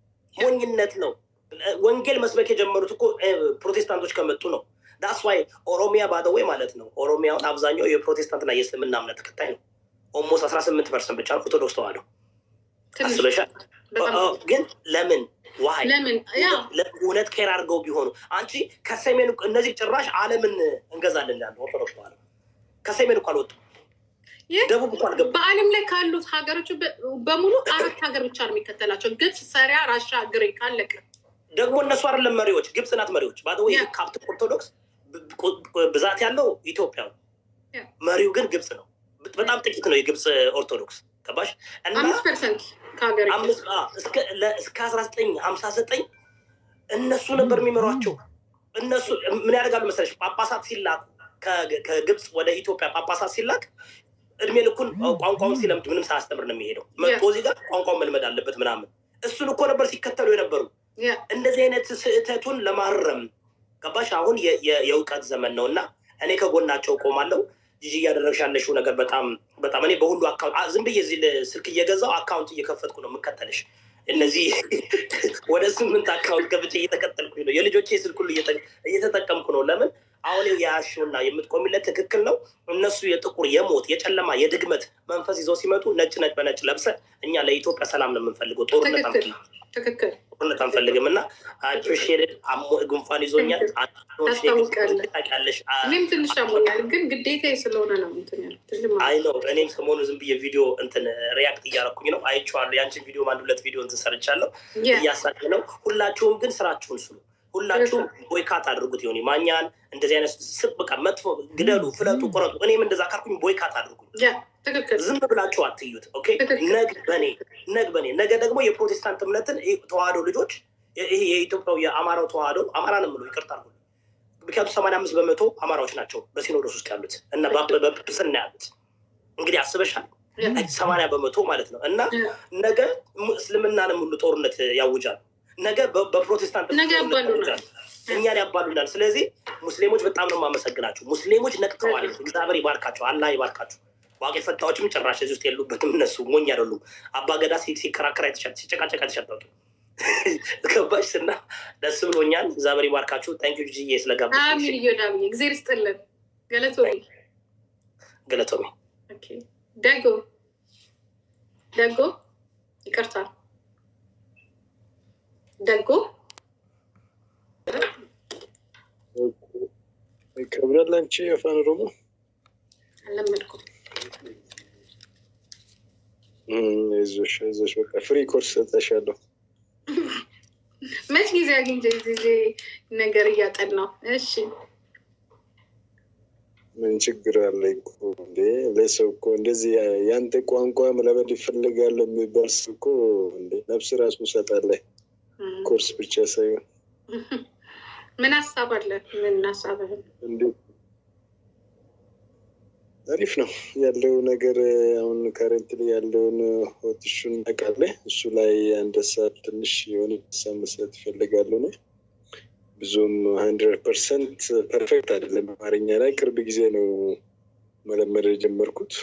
ሞኝነት ነው። ወንጌል መስበክ የጀመሩት እኮ እ፣ ፕሮቴስታንቶች ከመጡ ነው። ዳስ ዋይ ኦሮሚያ ባደወይ ማለት ነው። ኦሮሚያውን አብዛኛው የፕሮቴስታንትና የእስልምና እምነት ተከታይ ነው። ኦልሞስት አስራ ስምንት ፐርሰንት ብቻ ነው ኦርቶዶክስ ተዋህዶ። ትንሽ አስበሻል? በጣም ኦ፣ ግን ለምን ዋይ ለምን ያ እውነት ኬር አድርገው ቢሆኑ አንቺ ከሰሜን እኮ- እነዚህ ጭራሽ ዓለምን እንገዛለን ያለ ኦርቶዶክስ ተዋህዶ ከሰሜን እኮ አልወጡም። ይህ ደቡብ እኮ አልገቡም። በዓለም ላይ ካሉት ሀገሮች በ- በሙሉ አራት ሀገር ብቻ ነው የሚከተላቸው፣ ግብፅ፣ ሰሪያ፣ ራሻ፣ ግሪክ አለቀ። ደግሞ እነሱ አይደለም መሪዎች፣ ግብፅ ናት መሪዎች። ባደወይ ያ። ካፕት ኦርቶዶክስ ብ- ብ- ብዛት ያለው ኢትዮጵያ ነው። ያ። መሪው ግን ግብፅ ነው። ብ- በጣም ጥቂት ነው የግብፅ ኦርቶዶክስ ገባሽ? እና አምስት ፐርሰንት ከሀገር አምስት አ፣ እስከ ለ- እስከ አስራ ዘጠኝ ሀምሳ ዘጠኝ እነሱ ነበር የሚመሯቸው። እነሱ ምን ያደርጋሉ መሰለሽ? ጳጳሳት ሲላኩ ከ- ከግብፅ ወደ ኢትዮጵያ ጳጳሳት ሲላክ እድሜ ልኩን ቋንቋውን ሲለምድ ምንም ሳያስተምር ነው የሚሄደው። መጥቶ እዚህ ጋር ቋንቋውን መልመድ አለበት ምናምን። እሱን እኮ ነበር ሲከተሉ የነበሩ። ያ እንደዚህ አይነት ስህተቱን ለማረም ገባሽ? አሁን የ- የ- የእውቀት ዘመን ነው እና እኔ ከጎናቸው ቆማለሁ። ጂጂ እያደረግሽ ያለሽው ነገር በጣም በጣም እኔ በሁሉ አካውንት አ- ዝም ብዬ እዚህ ል- ስልክ እየገዛው አካውንት እየከፈትኩ ነው የምከተልሽ። እነዚህ ወደ ስምንት አካውንት ከፍቼ እየተከተልኩኝ ነው። የልጆቼ ስልክ ሁሉ እየተ- እየተጠቀምኩ ነው። ለምን አሁን የያሽውና የምትቆሚለት ትክክል ነው። እነሱ የጥቁር የሞት የጨለማ የድግመት መንፈስ ይዘው ሲመጡ ነጭ ነጭ በነጭ ለብሰ እኛ ለኢትዮጵያ ሰላም ነው የምንፈልገው፣ ጦርነት ትክክል አንፈልግም ትክክል ጦርነት አንፈልግም እና አፕሪሺየትድ ጉንፋን ይዞኛል። ታስታውቃለህ። ታውቂያለሽ። እኔም ትንሽ አሞኛል፣ ግን ግዴታ ስለሆነ ነው እንትን ያልኩት እንጂ ማለት አይ ነው እኔም ሰሞኑ ዝም ብዬ ቪዲዮ እንትን ሪያክት እያረኩኝ ነው። አይቼዋለሁ። ያንቺን ቪዲዮ አንድ ሁለት ቪዲዮ እንትን ሰርቻለሁ። ያ እያሳቅ ነው። ሁላችሁም ግን ስራችሁን ስሩ። ሁላችሁም ቦይካት አድርጉት። ይሆን ማኛን እንደዚህ አይነት ስብ በቃ መጥፎ ግደሉ፣ ፍለጡ፣ ቁረጡ። እኔም እንደዛ ካልኩኝ ቦይካት አድርጉኝ። ያ ትክክል ዝም ብላችሁ አትዩት። ኦኬ ትክክል። ነግ በኔ ነግ በኔ ነገ ደግሞ የፕሮቴስታንት እምነትን ይሄ ተዋህዶ ልጆች ይሄ የኢትዮጵያው የአማራው ተዋህዶ አማራ ነው የምለው ይቅርታ አድርጉ። ምክንያቱም ሰማንያ አምስት በመቶ አማራዎች ናቸው በሲኖዶስ ውስጥ ያሉት እና በጵጵስና ያሉት እንግዲህ አስበሻል። ያ ሰማንያ በመቶ ማለት ነው እና ያ ነገ mu- እስልምናንም ሁሉ ጦርነት ያውጃል። ነገ በ- በፕሮቴስታንት ነገ ጦርነት ያባሉናል። ያውጃል። እኛን ያባሉናል። ስለዚህ ሙስሊሞች በጣም ነው የማመሰግናቸው። ሙስሊሞች ነቅተዋል። እግዚአብሔር ይባርካቸው፣ አላህ ይባርካቸው። ዋቄ ፈታዎችም ጭራሽ እዚህ ውስጥ የሉበትም። እነሱ ሞኝ አይደሉም። አባገዳ ሲ- ሲከራከር አይተሻል፣ ሲጨቃጨቅ አይተሻል። ገባሽ እና ደስ ብሎኛል። እግዚአብሔር ይባርካችሁ። ታንኪ ጂዬ ስለጋበዝሽ። አሚን እዮዳብዬ እግዜር ይስጥልን። ገለቶ ገለቶሚ ደጎ ደጎ ይቅርታ ደጎ ይከብዳል። አንቺ አፋን ኦሮሞ አለመድኩም። እም፣ አይዞሽ አይዞሽ፣ በቃ ፍሪ ኮርስ ሰጠሻለሁ። መች ጊዜ አግኝቼ ጊዜ ነገር እያጠናው። እሺ ምን ችግር አለ እኮ እንዴ? ለሰው እኮ እንደዚህ ያንተ ቋንቋ መለመድ ይፈልጋል የሚባል ሰው እኮ እንዴ ነፍስ ራሱ ሰጣለህ። ኮርስ ብቻ ሳይሆን ምን ሀሳብ አለ? ምን ሀሳብህን? እንዴት አሪፍ ነው ያለው ነገር። አሁን ከረንትሊ ያለውን ሆትሹን ታውቃለህ። እሱ ላይ አንድ ሀሳብ ትንሽ የሆነ ሀሳብ መስጠት ይፈልጋሉ ነው ብዙም ሀንድረድ ፐርሰንት ፐርፌክት አይደለም። አማርኛ ላይ ቅርብ ጊዜ ነው መለመድ የጀመርኩት።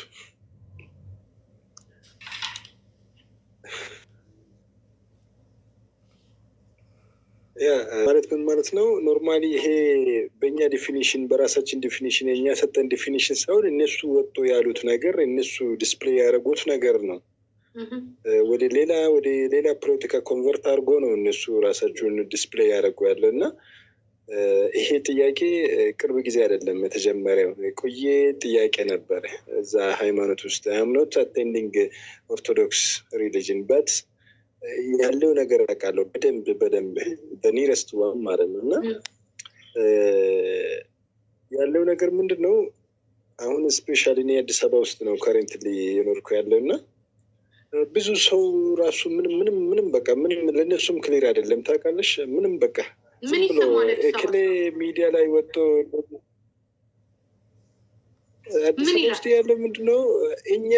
ያ ማለት ምን ማለት ነው? ኖርማሊ ይሄ በእኛ ዲፊኒሽን በራሳችን ዲፊኒሽን የእኛ ሰጠን ዲፊኒሽን ሳይሆን እነሱ ወጥቶ ያሉት ነገር እነሱ ዲስፕሌይ ያደረጉት ነገር ነው። ወደ ሌላ ወደ ሌላ ፖለቲካ ኮንቨርት አድርጎ ነው እነሱ ራሳቸውን ዲስፕሌይ ያደረጉ ያለ እና ይሄ ጥያቄ ቅርብ ጊዜ አይደለም የተጀመረው፣ የቆየ ጥያቄ ነበረ እዛ ሃይማኖት ውስጥ አምኖት አቴንዲንግ ኦርቶዶክስ ሪሊጅን በት ያለው ነገር አውቃለሁ በደንብ በደንብ በኒረስት ዋም ማለት ነው እና ያለው ነገር ምንድን ነው አሁን ስፔሻሊ እኔ አዲስ አበባ ውስጥ ነው ከሬንትሊ የኖርኩ ያለው እና ብዙ ሰው ራሱ ምንም ምንም ምንም በቃ ምንም ለእነሱም ክሊር አይደለም ታውቃለሽ ምንም በቃ ምን ዝም ብሎ ይሰማል? እክሌ ሚዲያ ላይ ወጥቶ አዲስ ምን አበባ ይላል? ውስጥ ያለው ምንድን ነው እኛ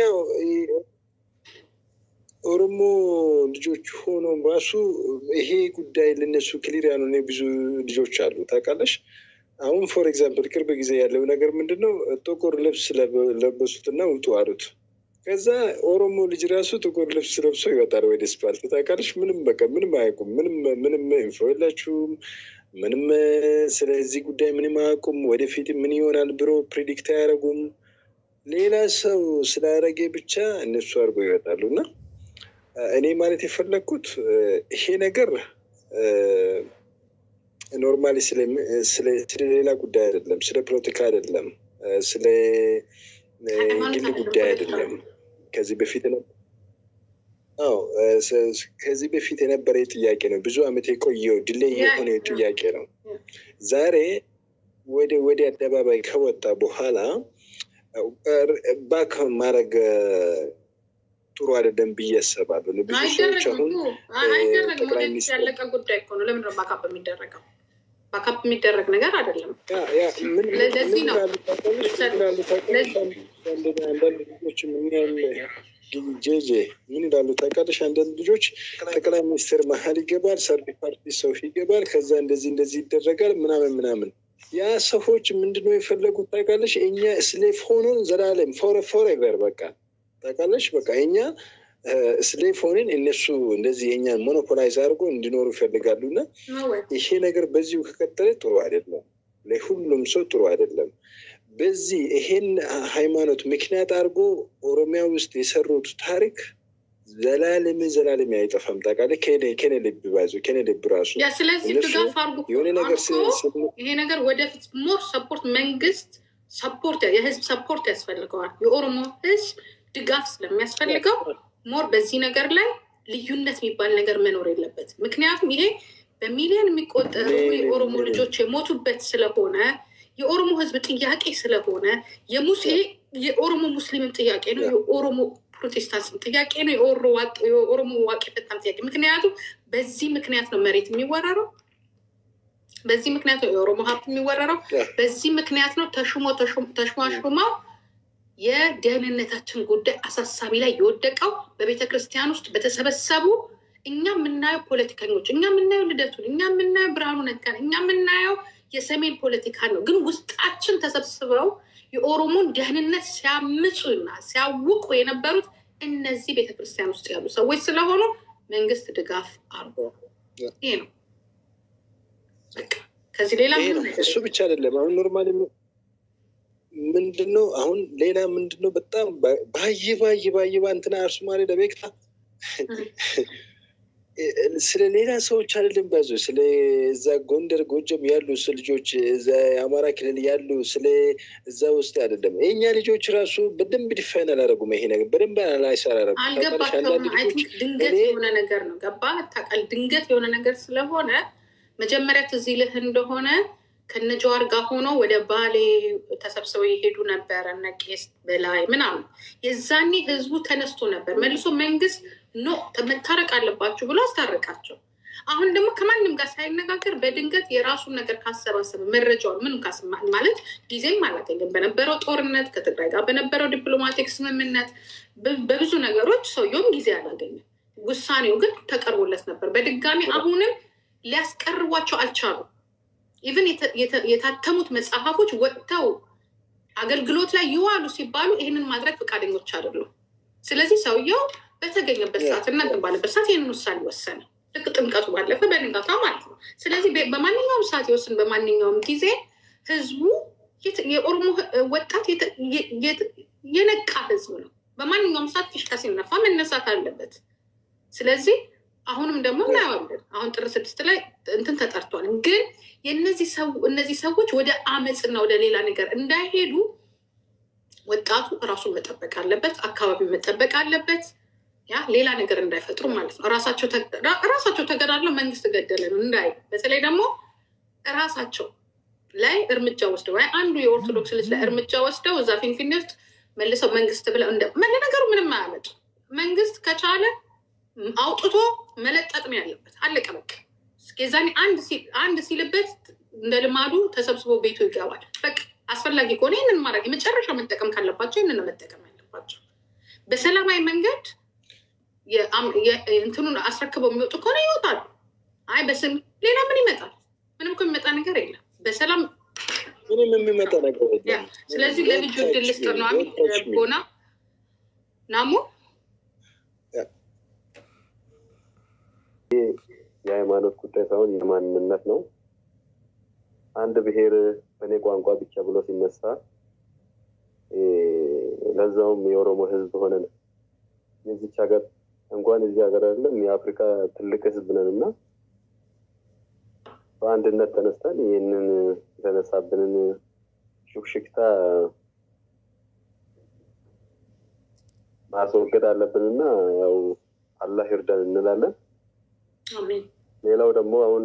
ኦሮሞ ልጆች ሆኖ ራሱ ይሄ ጉዳይ ለነሱ ክሊር ያልሆነ ብዙ ልጆች አሉ ታውቃለሽ። አሁን ፎር ኤግዛምፕል ቅርብ ጊዜ ያለው ነገር ምንድን ነው ጥቁር ልብስ ለበ- ለበሱትና ውጡ አሉት። ከዛ ኦሮሞ ልጅ ራሱ ጥቁር ልብስ ለብሶ ይወጣል ወደ ስፓልት ታውቃለሽ። ምንም በቃ ምንም አያውቁም። ምንም ምንም ኢንፎ የላችሁም። ምንም ስለዚህ ጉዳይ ምንም አያውቁም። ወደፊት ምን ይሆናል ብሎ ፕሪዲክት አያደርጉም። ሌላ ሰው ስላደረገ ብቻ እነሱ አድርጎ ይወጣሉ እና እኔ ማለት የፈለግኩት ይሄ ነገር ኖርማሊ ስለ ሌላ ጉዳይ አይደለም፣ ስለ ፖለቲካ አይደለም፣ ስለ ግል ጉዳይ አይደለም። ከዚህ በፊት ነው አዎ ስ- ከዚህ በፊት የነበረ ጥያቄ ነው። ብዙ ዓመት የቆየው ድሌይ የሆነ ጥያቄ ነው። ዛሬ ወደ ወደ አደባባይ ከወጣ በኋላ ባክ ማድረግ ጥሩ አይደለም ብዬ አስባለሁ። ብዙ ሰዎች አይደረግም አሁን እኮ አይ- አይደረግም። ጠቅላይ ወደፊት ሚኒስትር- ያለቀ ጉዳይ እኮ ነው። ለምንድን ነው ባካፕ የሚደረገው? ባካፕ የሚደረግ ነገር አይደለም። ያ ያ ምን ምን ለዚህ ነው። ይላሉ ታውቃለሽ? ምን ይላሉ ታውቃለሽ? አንዳንድ አንዳንድ ልጆች ምን ያህል ጄጄ ምን ይላሉ ታውቃለሽ? አንዳንድ ልጆች ጠቅላይ ሚኒስትር መሀል ይገባል፣ ሰርድ ፓርቲ ሰው ይገባል፣ ከዛ እንደዚህ እንደዚህ ይደረጋል ምናምን ምናምን። ያ ሰዎች ምንድነው የፈለጉት ታውቃለሽ? እኛ ስሌፍ ሆኖን ዘላለም ፎረ ፎሬቨር በቃ ታውቃለሽ። በቃ እኛ ስሌፍ ሆነን እነሱ እንደዚህ የእኛን ሞኖፖላይዝ አድርጎ እንዲኖሩ ይፈልጋሉ እና ነው ወይ? ይሄ ነገር በዚሁ ከቀጠለ ጥሩ አይደለም፣ ለሁሉም ሰው ጥሩ አይደለም። በዚህ ይሄን ሃይማኖት ምክንያት አድርጎ ኦሮሚያ ውስጥ የሰሩት ታሪክ ዘላለም ዘላለም አይጠፋም። ታውቃለህ ከኔ ከኔ ልብ ባይዞ ከኔ ልብ ራሱ ያ ስለዚህ እነሱ ድጋፍ አድርጉ እኮ። የሆነ ነገር አድርጎ ስ- ስ- ይሄ ነገር ወደፊት ሞር ሰፖርት መንግስት ሰፖርት የህዝብ ሰፖርት ያስፈልገዋል። የኦሮሞ ህዝብ ድጋፍ ስለሚያስፈልገው ሞር በዚህ ነገር ላይ ልዩነት የሚባል ነገር መኖር የለበትም። ምክንያቱም ይሄ በሚሊዮን የሚቆጠሩ ምን- የኦሮሞ ምን- ልጆች የሞቱበት ስለሆነ የኦሮሞ ህዝብ ጥያቄ ስለሆነ የሙሴ የኦሮሞ ሙስሊምም ጥያቄ ነው። የኦሮሞ ፕሮቴስታንትም ጥያቄ ነው። የኦሮ- ዋቅ- የኦሮሞ ዋቂ ፈታም ጥያቄ ምክንያቱም በዚህ ምክንያት ነው መሬት የሚወረረው። በዚህ ምክንያት ነው የኦሮሞ ሀብት የሚወረረው። ያ። በዚህ ምክንያት ነው ተሹሞ ተሹም- ተሿሹመው የደህንነታችን ጉዳይ አሳሳቢ ላይ የወደቀው በቤተ ክርስቲያን ውስጥ በተሰበሰቡ እኛ የምናየው ፖለቲከኞች፣ እኛ የምናየው ልደቱን፣ እኛ የምናየው ብርሃኑ ነጋን፣ እኛ የምናየው የሰሜን ፖለቲካ ነው። ግን ውስጣችን ተሰብስበው የኦሮሞን ደህንነት ሲያምፁና ሲያውቁ የነበሩት እነዚህ ቤተ ክርስቲያን ውስጥ ያሉ ሰዎች ስለሆኑ መንግስት ድጋፍ አርጎ ይሄ ነው በቃ። ከዚህ ሌላ ይሄ ምንም ነው። ነገር እሱ ብቻ አይደለም። አሁን ኖርማሊ ምንድነው አሁን ሌላ ምንድነው በጣም ባይ ባይ ባይ ባ እንትና አርሱማሌ ለቤቅታ ስለ ሌላ ሰዎች አይደለም ባዞ ስለ እዛ ጎንደር ጎጀም ያሉ ስ ልጆች እዛ የአማራ ክልል ያሉ ስለ እዛ ውስጥ አይደለም። የእኛ ልጆች ራሱ በደንብ ዲፋይን አላደረጉም። ይሄ ነገር በደንብ አናላይስ አላደረጉም። ታውቃለሽ፣ አንዳንድ አልገባቸውም። አይ ልጆች ቲንክ ድንገት እኔ- የሆነ ነገር ነው። ገባ ታውቃለህ? ድንገት የሆነ ነገር ስለሆነ መጀመሪያ ትዝ ይልህ እንደሆነ ከነጀዋር ጋር ሆነው ወደ ባሌ ተሰብስበው የሄዱ ነበር እነ ቄስ በላይ ምናምን። የዛኔ ህዝቡ ተነስቶ ነበር መልሶ መንግስት ኖ መታረቅ አለባችሁ ብሎ አስታረቃቸው። አሁን ደግሞ ከማንም ጋር ሳይነጋገር በድንገት የራሱን ነገር ካሰባሰበ መረጃውን ምንም ካስ ማለት ጊዜም አላገኘም። በነበረው ጦርነት ከትግራይ ጋር በነበረው ዲፕሎማቲክ ስምምነት በ- በብዙ ነገሮች ሰውየውም ጊዜ አላገኘም። ውሳኔው ግን ተቀርቦለት ነበር። በድጋሚ አሁንም ሊያስቀርቧቸው አልቻሉም። ኢቨን የታተሙት መጽሐፎች ወጥተው አገልግሎት ላይ ይዋሉ ሲባሉ ይህንን ማድረግ ፈቃደኞች አይደሉም። ስለዚህ ሰውየው በተገኘበት ሰዓት እና እንትን ባለበት ሰዓት ይህንን ውሳኔ ወሰነ። ልክ ጥምቀቱ ባለፈ በንጋታ ማለት ነው። ስለዚህ በ- በማንኛውም ሰዓት ይወስን፣ በማንኛውም ጊዜ ህዝቡ የት- የኦሮሞ ህ- ወጣት የተ- የ- የት- የነቃ ህዝብ ነው። በማንኛውም ሰዓት ፊሽካ ሲነፋ መነሳት አለበት። ስለዚህ አሁንም ደግሞ እናየዋለን። አሁን ጥር ስድስት ላይ እንትን ተጠርቷል። ግን የእነዚህ ሰው እነዚህ ሰዎች ወደ አመፅና ወደ ሌላ ነገር እንዳይሄዱ ወጣቱ እራሱን መጠበቅ አለበት፣ አካባቢ መጠበቅ አለበት። ያ ሌላ ነገር እንዳይፈጥሩ ማለት ነው። ራሳቸው ተ- ራ- ራሳቸው ተገዳድለው መንግስት ገደለን እንዳይ በተለይ ደግሞ ራሳቸው ላይ እርምጃ ወስደው ወይ አንዱ የኦርቶዶክስ ልጅ ላይ እርምጃ ወስደው እዛ ፊንፊኔ ውስጥ መልሰው መንግስት ብለው እንደ ለነገሩ ምንም አያመጡ። መንግስት ከቻለ አውጥቶ መለጠጥ ነው ያለበት። አለቀ በቃ። የዛኔ አንድ ሲ- አንድ ሲልበት እንደ ልማዱ ተሰብስቦ ቤቱ ይገባል። በቃ አስፈላጊ ከሆነ ይህንን ማድረግ የመጨረሻ መጠቀም ካለባቸው ይህንን ነው መጠቀም ያለባቸው። በሰላማዊ መንገድ የአም- የ- እንትኑን አስረክበው የሚወጡ ከሆነ ይወጣሉ። አይ በስም ሌላ ምን ይመጣል? ምንም እኮ የሚመጣ ነገር የለም። በሰላም ምንም የሚመጣ ነገር ያ የለም። ስለዚህ ለልጁ እድል ልስጥ ነው አሚ ወጣች ሚል። ቦና ናሞ የሃይማኖት ጉዳይ ሳይሆን የማንነት ነው። አንድ ብሔር በእኔ ቋንቋ ብቻ ብሎ ሲነሳ እ፣ ለዛውም የኦሮሞ ሕዝብ ሆነን የዚች ሀገር እንኳን የዚህ ሀገር አይደለም የአፍሪካ ትልቅ ሕዝብ ነን እና በአንድነት ተነስተን ይህንን የተነሳብንን ሹክሽክታ ማስወገድ አለብንና ያው አላህ ይርዳን እንላለን። አሜን ሌላው ደግሞ አሁን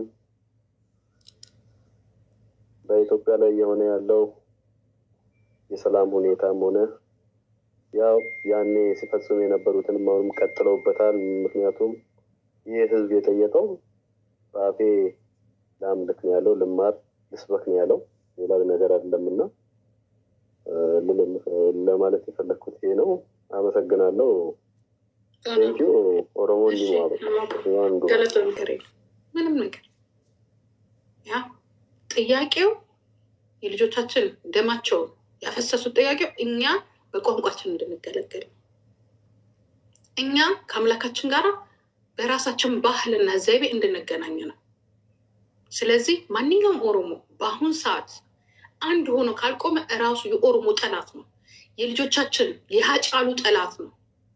በኢትዮጵያ ላይ እየሆነ ያለው የሰላም ሁኔታም ሆነ ያው ያኔ ሲፈጽሙ የነበሩትንም አሁንም ቀጥለውበታል። ምክንያቱም ይህ ህዝብ የጠየቀው በአፌ ለአምልክ ነው ያለው፣ ልማር ልስበክ ነው ያለው፣ ሌላ ነገር አይደለም እና እ፣ ልል- ለማለት የፈለግኩት ይሄ ነው። አመሰግናለሁ። ቴንኪዩ ኦሮሞ እሺ፣ እንዲማሩ አንዱ ገለጸው ነገር የለም ምንም ነገር ያ ጥያቄው የልጆቻችን ደማቸውን ያፈሰሱት ጥያቄው እኛ በቋንቋችን እንድንገለገል ነው። እኛ ከአምላካችን ጋር በራሳችን ባህልና ዘይቤ እንድንገናኝ ነው። ስለዚህ ማንኛውም ኦሮሞ በአሁን ሰዓት አንድ ሆኖ ካልቆመ እራሱ የኦሮሞ ጠላት ነው። የልጆቻችን የሀጫሉ ጠላት ነው።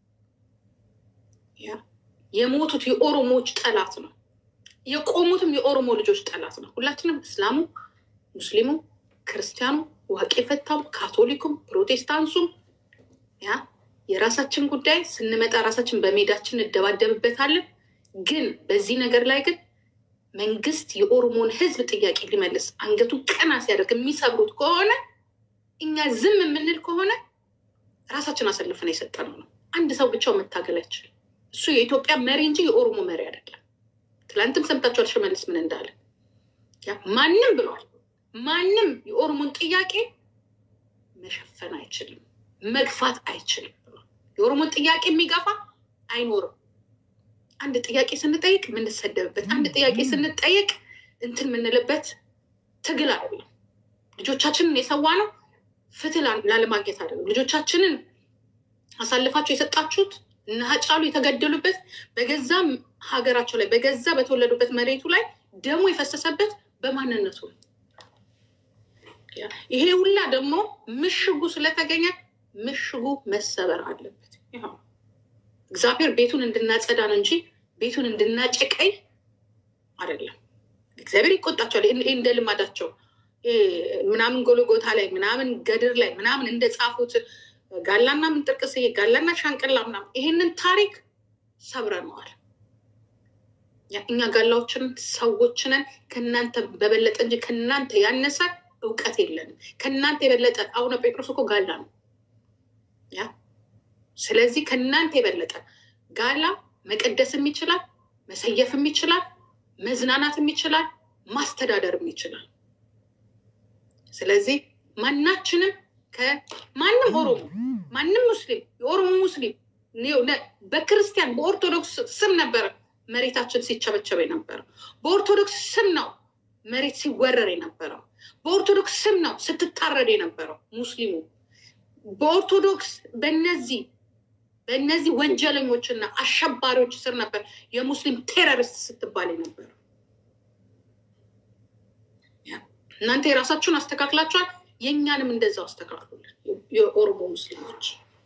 ያ የሞቱት የኦሮሞዎች ጠላት ነው። የቆሙትም የኦሮሞ ልጆች ጠላት ነው። ሁላችንም እስላሙ፣ ሙስሊሙ፣ ክርስቲያኑ፣ ዋቄ ፈታም፣ ካቶሊኩም፣ ፕሮቴስታንቱም ያ የራሳችን ጉዳይ ስንመጣ ራሳችን በሜዳችን እንደባደብበታለን። ግን በዚህ ነገር ላይ ግን መንግስት የኦሮሞን ህዝብ ጥያቄ ሊመልስ አንገቱን ቀና ሲያደርግ የሚሰብሩት ከሆነ እኛ ዝም የምንል ከሆነ ራሳችን አሰልፈን የሰጠነው ነው። አንድ ሰው ብቻው መታገል አይችልም። እሱ የኢትዮጵያ መሪ እንጂ የኦሮሞ መሪ አይደለም። ትላንትም ሰምታችኋል ሽመልስ ምን እንዳለ። ያ ማንም ብሏል። ማንም የኦሮሞን ጥያቄ መሸፈን አይችልም፣ መግፋት አይችልም ብሏል። የኦሮሞን ጥያቄ የሚገፋ አይኖርም። አንድ ጥያቄ ስንጠይቅ የምንሰደብበት፣ አንድ ጥያቄ ስንጠይቅ እንትን የምንልበት ትግል አይደለም። ልጆቻችንን የሰዋ ነው ፍትህ ላ- ላለማግኘት አይደለም። ልጆቻችንን አሳልፋችሁ የሰጣችሁት እነ ሀጫሉ የተገደሉበት በገዛ ሀገራቸው ላይ በገዛ በተወለዱበት መሬቱ ላይ ደሙ የፈሰሰበት በማንነቱ ነው። ያ- ይሄ ሁላ ደግሞ ምሽጉ ስለተገኘ ምሽጉ መሰበር አለበት። ይኸው እግዚአብሔር ቤቱን እንድናጸዳ ነው እንጂ ቤቱን እንድናጨቀይ አይደለም። እግዚአብሔር ይቆጣቸዋል። ይህ እንደ ልማዳቸው ይሄ ምናምን ጎልጎታ ላይ ምናምን ገድር ላይ ምናምን እንደጻፉት ጋላና ምንጥርቅስዬ ጋላና ሻንቅላ ምናምን ይሄንን ታሪክ ሰብረነዋል። ያ- እኛ ጋላዎችን ሰዎች ነን። ከእናንተ በበለጠ እንጂ ከእናንተ ያነሰ እውቀት የለንም። ከእናንተ የበለጠ አቡነ ጴጥሮስ እኮ ጋላ ነው። ያ ስለዚህ ከእናንተ የበለጠ ጋላ መቀደስም ይችላል፣ መሰየፍም ይችላል፣ መዝናናትም ይችላል፣ ማስተዳደርም ይችላል። ስለዚህ ማናችንም ከማንም ኦሮሞ ማንም ሙስሊም የኦሮሞ ሙስሊም ነ- በክርስቲያን በኦርቶዶክስ ስም ነበረ መሬታችን ሲቸበቸበ የነበረው። በኦርቶዶክስ ስም ነው መሬት ሲወረር የነበረው። በኦርቶዶክስ ስም ነው ስትታረድ የነበረው ሙስሊሙ። በኦርቶዶክስ በነዚህ በእነዚህ ወንጀለኞችና አሸባሪዎች ስር ነበር የሙስሊም ቴረሪስት ስትባል የነበረው። ያ፣ እናንተ የራሳችሁን አስተካክላችኋል፣ የእኛንም እንደዛው አስተካክሉልን የኦሮሞ ሙስሊሞች።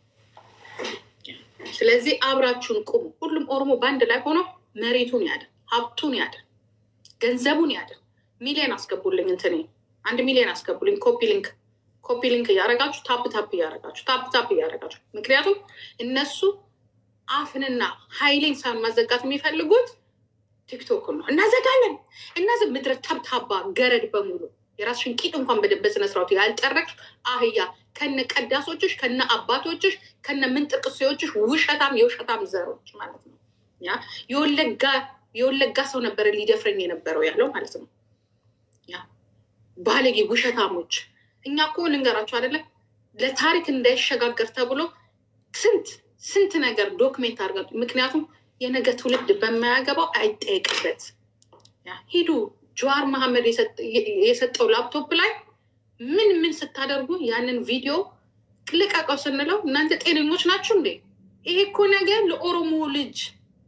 ስለዚህ አብራችሁን ቁሙ። ሁሉም ኦሮሞ በአንድ ላይ ሆኖ መሬቱን ያድን፣ ሀብቱን ያድን፣ ገንዘቡን ያድን። ሚሊዮን አስገቡልኝ፣ እንትኔ አንድ ሚሊዮን አስገቡልኝ። ኮፒ ሊንክ ኮፒ ሊንክ እያደረጋችሁ ታፕ ታፕ እያደረጋችሁ ታፕ ታፕ እያደረጋችሁ ምክንያቱም እነሱ አፍንና ኃይሌን ሳን ማዘጋት የሚፈልጉት ቲክቶክ ነው። እናዘጋለን እናዘ ምድረ ተብታባ ገረድ በሙሉ የራስሽን ቂጥ እንኳን በደ- በስነ ስርዓቱ ያልጠረቅሽ አህያ ከነ ቀዳሶችሽ ከነ አባቶችሽ ከነ ምንጥቅሴዎችሽ ውሸታም የውሸታም ዘሮች ማለት ነው። ያ የወለጋ የወለጋ ሰው ነበረ ሊደፍረኝ የነበረው ያለው ማለት ነው። ያ ባለጌ ውሸታሞች። እኛ እኮ ልንገራቸው አይደለም ለታሪክ እንዳይሸጋገር ተብሎ ስንት ስንት ነገር ዶክሜንት አድርገን ምክንያቱም የነገ ትውልድ በማያገባው አይጠየቅበት። ያ ሂዱ ጀዋር መሐመድ የሰጥ- የሰጠው ላፕቶፕ ላይ ምን ምን ስታደርጉ ያንን ቪዲዮ ልቀቀው ስንለው እናንተ ጤነኞች ናችሁ እንዴ? ይሄ እኮ ነገር ለኦሮሞ ልጅ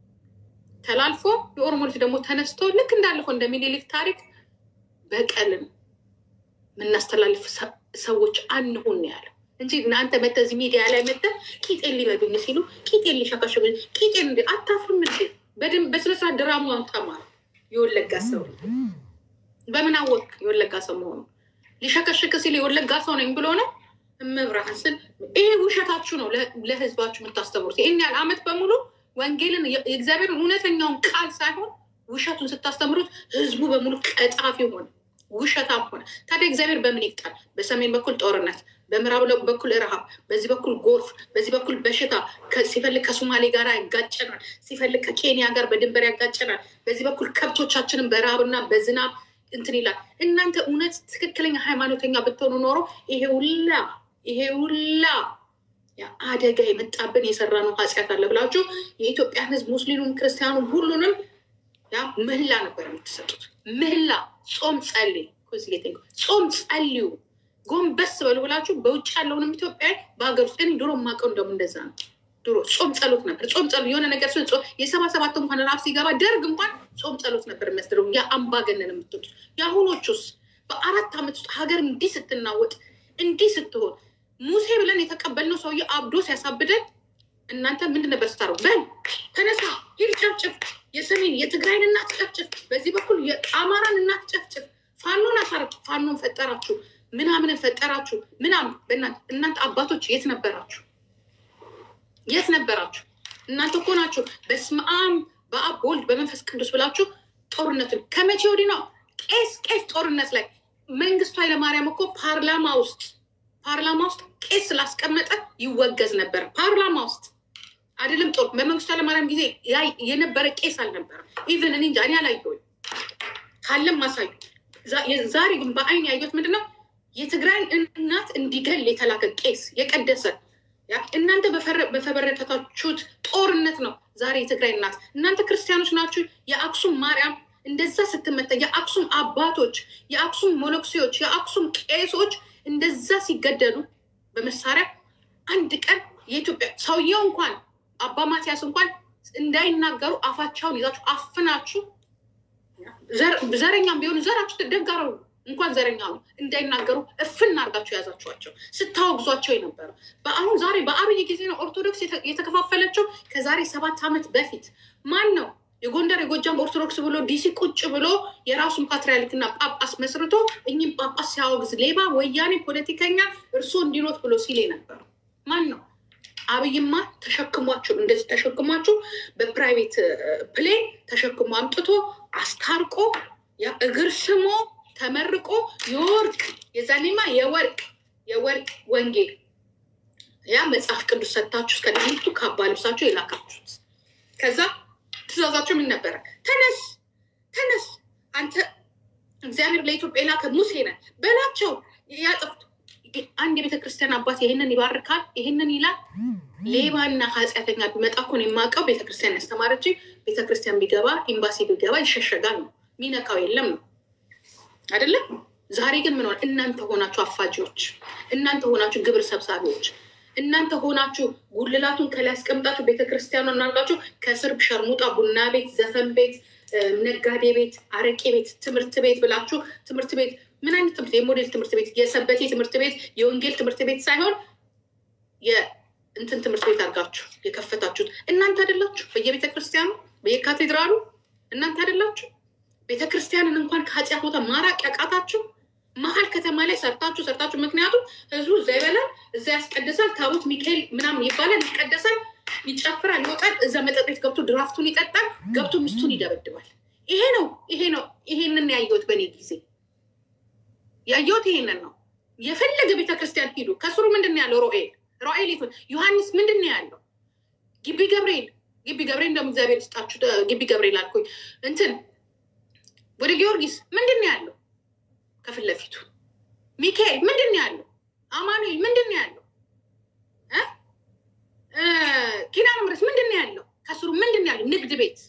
ተላልፎ የኦሮሞ ልጅ ደግሞ ተነስቶ ልክ እንዳለፈው እንደ ሚኒሊክ ታሪክ በቀልን የምናስተላልፍ ሰ- ሰዎች አንሁን ነው ያለው እንጂ እናንተ መተህ እዚህ ሚዲያ ላይ መተህ ቂጤን ሊበዱኝ ሲሉ ቂጤን ሊሸከሽጉኝ ቂጤን እንደ አታፍርም እንዴ? በደንብ በስነስርዓት ድራማውን ተማር። የወለጋ ሰው በምን አወቅ የወለጋ ሰው መሆኑ? ሊሸከሽክ ሲል የወለጋ ሰው ነኝ ብሎ ነው እመብርሃን ስል ይሄ ውሸታችሁ ነው ለ- ለህዝባችሁ የምታስተምሩት። ይህን ያህል አመት በሙሉ ወንጌልን የ- የእግዚአብሔርን እውነተኛውን ቃል ሳይሆን ውሸቱን ስታስተምሩት ህዝቡ በሙሉ ቀጣፊ ሆነ፣ ውሸታም ሆነ። ታዲያ እግዚአብሔር በምን ይቅጣል? በሰሜን በኩል ጦርነት፣ በምዕራብ ለ- በኩል ረሃብ፣ በዚህ በኩል ጎርፍ፣ በዚህ በኩል በሽታ፣ ከ- ሲፈልግ ከሶማሌ ጋር ያጋጨናል፣ ሲፈልግ ከኬንያ ጋር በድንበር ያጋጨናል። በዚህ በኩል ከብቶቻችንን በረሃብና በዝናብ እንትን ይላል። እናንተ እውነት ትክክለኛ ሃይማኖተኛ ብትሆኑ ኖሮ ይሄ ሁላ ይሄ ሁላ ያ አደጋ የመጣብን የሰራ ነው ኃጢአት አለ ብላችሁ የኢትዮጵያን ህዝብ ሙስሊሙም ክርስቲያኑም ሁሉንም ያ ምህላ ነበር የምትሰጡት። ምህላ ጾም ጸልይ ኮዝጌቴ ጾም ጸልዩ ጎንበስ በሉ ብላችሁ በውጭ ያለውንም ኢትዮጵያ በሀገር ውስጥ እኔ ድሮ የማውቀው እንደውም እንደዛ ነው። ድሮ ጾም ጸሎት ነበር። ጾም ጸሎት የሆነ ነገር ሲሆን ጾም የሰባ ሰባት እንኳን ራፍ ሲገባ ደርግ እንኳን ጾም ጸሎት ነበር የሚያስደርጉ ያ አምባገነን የምትሉት የአሁኖቹስ በአራት ዓመት ውስጥ ሀገር እንዲህ ስትናወጥ እንዲህ ስትሆን ሙሴ ብለን የተቀበልነው ሰውዬ አብዶ ሲያሳብደን እናንተ ምንድን ነበር ስታረው? በል ተነሳ፣ ሂድ ጨፍጭፍ፣ የሰሜን የትግራይን እናት ጨፍጭፍ፣ በዚህ በኩል የአማራን እናት ጨፍጭፍ፣ ፋኖን አሳርቅ፣ ፋኖን ፈጠራችሁ፣ ምናምንን ፈጠራችሁ፣ ምናምን በእናንተ እናንተ አባቶች የት ነበራችሁ? የት ነበራችሁ? እናንተ እኮ ናችሁ በስመ አብ በአብ በወልድ በመንፈስ ቅዱስ ብላችሁ ጦርነትን ከመቼ ወዲህ ነው ቄስ ቄስ ጦርነት ላይ መንግስቱ ኃይለማርያም እኮ ፓርላማ ውስጥ ፓርላማ ውስጥ ቄስ ስላስቀመጠ ይወገዝ ነበር። ፓርላማ ውስጥ አይደለም ጦር በመንግስቱ ኃይለማርያም ጊዜ ያ- የነበረ ቄስ አልነበረም። ኢቨን እኔ እንጃ እኔ አላየሁም። ካለም ማሳዩ። ዛ- ዛሬ ግን በአይን ያየሁት ምንድን ነው የትግራይን እናት እንዲገል የተላከ ቄስ የቀደሰ ያ እናንተ በፈረ- በፈበረከታችሁት ጦርነት ነው ዛሬ የትግራይ እናት እናንተ ክርስቲያኖች ናችሁ። የአክሱም ማርያም እንደዛ ስትመታ የአክሱም አባቶች፣ የአክሱም ሞኖክሴዎች፣ የአክሱም ቄሶች እንደዛ ሲገደሉ በመሳሪያ አንድ ቀን የኢትዮጵያ ሰውየው እንኳን አባ ማቲያስ እንኳን እንዳይናገሩ አፋቸውን ይዛችሁ አፍናችሁ ዘር- ዘረኛም ቢሆኑ ዘራችሁ ደጋረው እንኳን ዘረኛ ነው እንዳይናገሩ እፍና አድርጋችሁ የያዛችኋቸው ስታወግዟቸው የነበረው በአሁን ዛሬ በአብይ ጊዜ ነው ኦርቶዶክስ የተ- የተከፋፈለችው። ከዛሬ ሰባት ዓመት በፊት ማን ነው የጎንደር የጎጃም ኦርቶዶክስ ብሎ ዲሲ ቁጭ ብሎ የራሱን ፓትርያርክና ጳጳስ መስርቶ እኚህም ጳጳስ ሲያወግዝ ሌባ፣ ወያኔ፣ ፖለቲከኛ እርሶ እንዲኖት ብሎ ሲል የነበረው ማን ነው? አብይማ ተሸክሟችሁ እንደዚህ ተሸክሟችሁ በፕራይቬት ፕሌን ተሸክሞ አምጥቶ አስታርቆ ያ እግር ስሞ ተመርቆ የወርቅ የዛኔማ የወርቅ የወርቅ ወንጌል ያ መጽሐፍ ቅዱስ ሰጥታችሁ እስከ ድንቱ ካባ ልብሳችሁ የላካችሁት። ከዛ ትእዛዛቸው ምን ነበረ? ተነስ ተነስ፣ አንተ እግዚአብሔር ለኢትዮጵያ የላከ ሙሴ ነህ በላቸው። ያጥፍቱ አንድ የቤተ ክርስቲያን አባት ይህንን ይባርካል፣ ይህንን ይላል። ሌባና ኃጢአተኛ ቢመጣ እኮ ነው የማውቀው። ቤተክርስቲያን ያስተማረች ቤተክርስቲያን ቢገባ ኤምባሲ ቢገባ ይሸሸጋል ነው ሚነካው የለም ነው አይደለም። ዛሬ ግን ምን ሆነ? እናንተ ሆናችሁ አፋጂዎች፣ እናንተ ሆናችሁ ግብር ሰብሳቢዎች፣ እናንተ ሆናችሁ ጉልላቱን ከላይ ያስቀምጣችሁ ቤተክርስቲያኑ እናርጋችሁ ከስር ሸርሙጣ ቡና ቤት፣ ዘፈን ቤት፣ ነጋዴ ቤት፣ አረቄ ቤት፣ ትምህርት ቤት ብላችሁ ትምህርት ቤት ምን አይነት ትምህርት የሞዴል ትምህርት ቤት፣ የሰበቴ ትምህርት ቤት፣ የወንጌል ትምህርት ቤት ሳይሆን የእንትን ትምህርት ቤት አድርጋችሁ የከፈታችሁት እናንተ አይደላችሁ? በየቤተ ክርስቲያኑ በየካቴድራሉ እናንተ አይደላችሁ? ቤተ ክርስቲያንን እንኳን ከኃጢአት ቦታ ማራቅ ያቃታችሁ መሀል ከተማ ላይ ሰርታችሁ ሰርታችሁ። ምክንያቱም ህዝቡ እዛ ይበላል፣ እዛ ያስቀድሳል፣ ታቦት ሚካኤል ምናምን ይባላል፣ ይቀደሳል፣ ይጨፍራል፣ ይወጣል። እዛ መጠጥ ቤት ገብቶ ድራፍቱን ይጠጣል፣ ገብቶ ሚስቱን ይደበድባል። ይሄ ነው ይሄ ነው ይሄንን ያየሁት በእኔ ጊዜ ያየሁት ይሄንን ነው። የፈለገ ቤተክርስቲያን ሂዱ፣ ከስሩ ምንድን ነው ያለው? ሮኤል ሮኤል ይሁን ዮሐንስ ምንድን ነው ያለው? ግቢ ገብርኤል ግቢ ገብርኤል እንደውም እግዚአብሔር ስጣችሁ ግቢ ገብርኤል አልኩኝ። እንትን ወደ ጊዮርጊስ ምንድን ነው ያለው? ከፊት ለፊቱ ሚካኤል ምንድን ነው ያለው? አማኑኤል ምንድን ነው ያለው? ኪዳነ ምሕረት ምንድን ነው ያለው? ከስሩ ምንድን ነው ያለው? ንግድ ቤት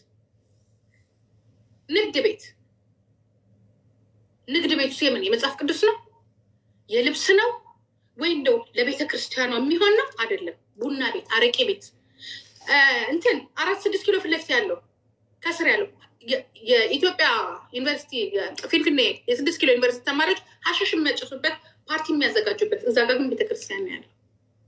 ንግድ ቤት ንግድ ቤቱ የምን የመጽሐፍ ቅዱስ ነው? የልብስ ነው ወይ እንደው ለቤተ ክርስቲያኗ የሚሆን ነው? አይደለም። ቡና ቤት፣ አረቄ ቤት እንትን አራት ስድስት ኪሎ ፊት ለፊት ያለው ከስር ያለው የኢትዮጵያ ዩኒቨርሲቲ ፊንፊኔ የስድስት ኪሎ ዩኒቨርሲቲ ተማሪዎች ሀሸሽ የሚያጨሱበት ፓርቲ የሚያዘጋጁበት እዛ ጋር ግን ቤተክርስቲያን ነው ያለው።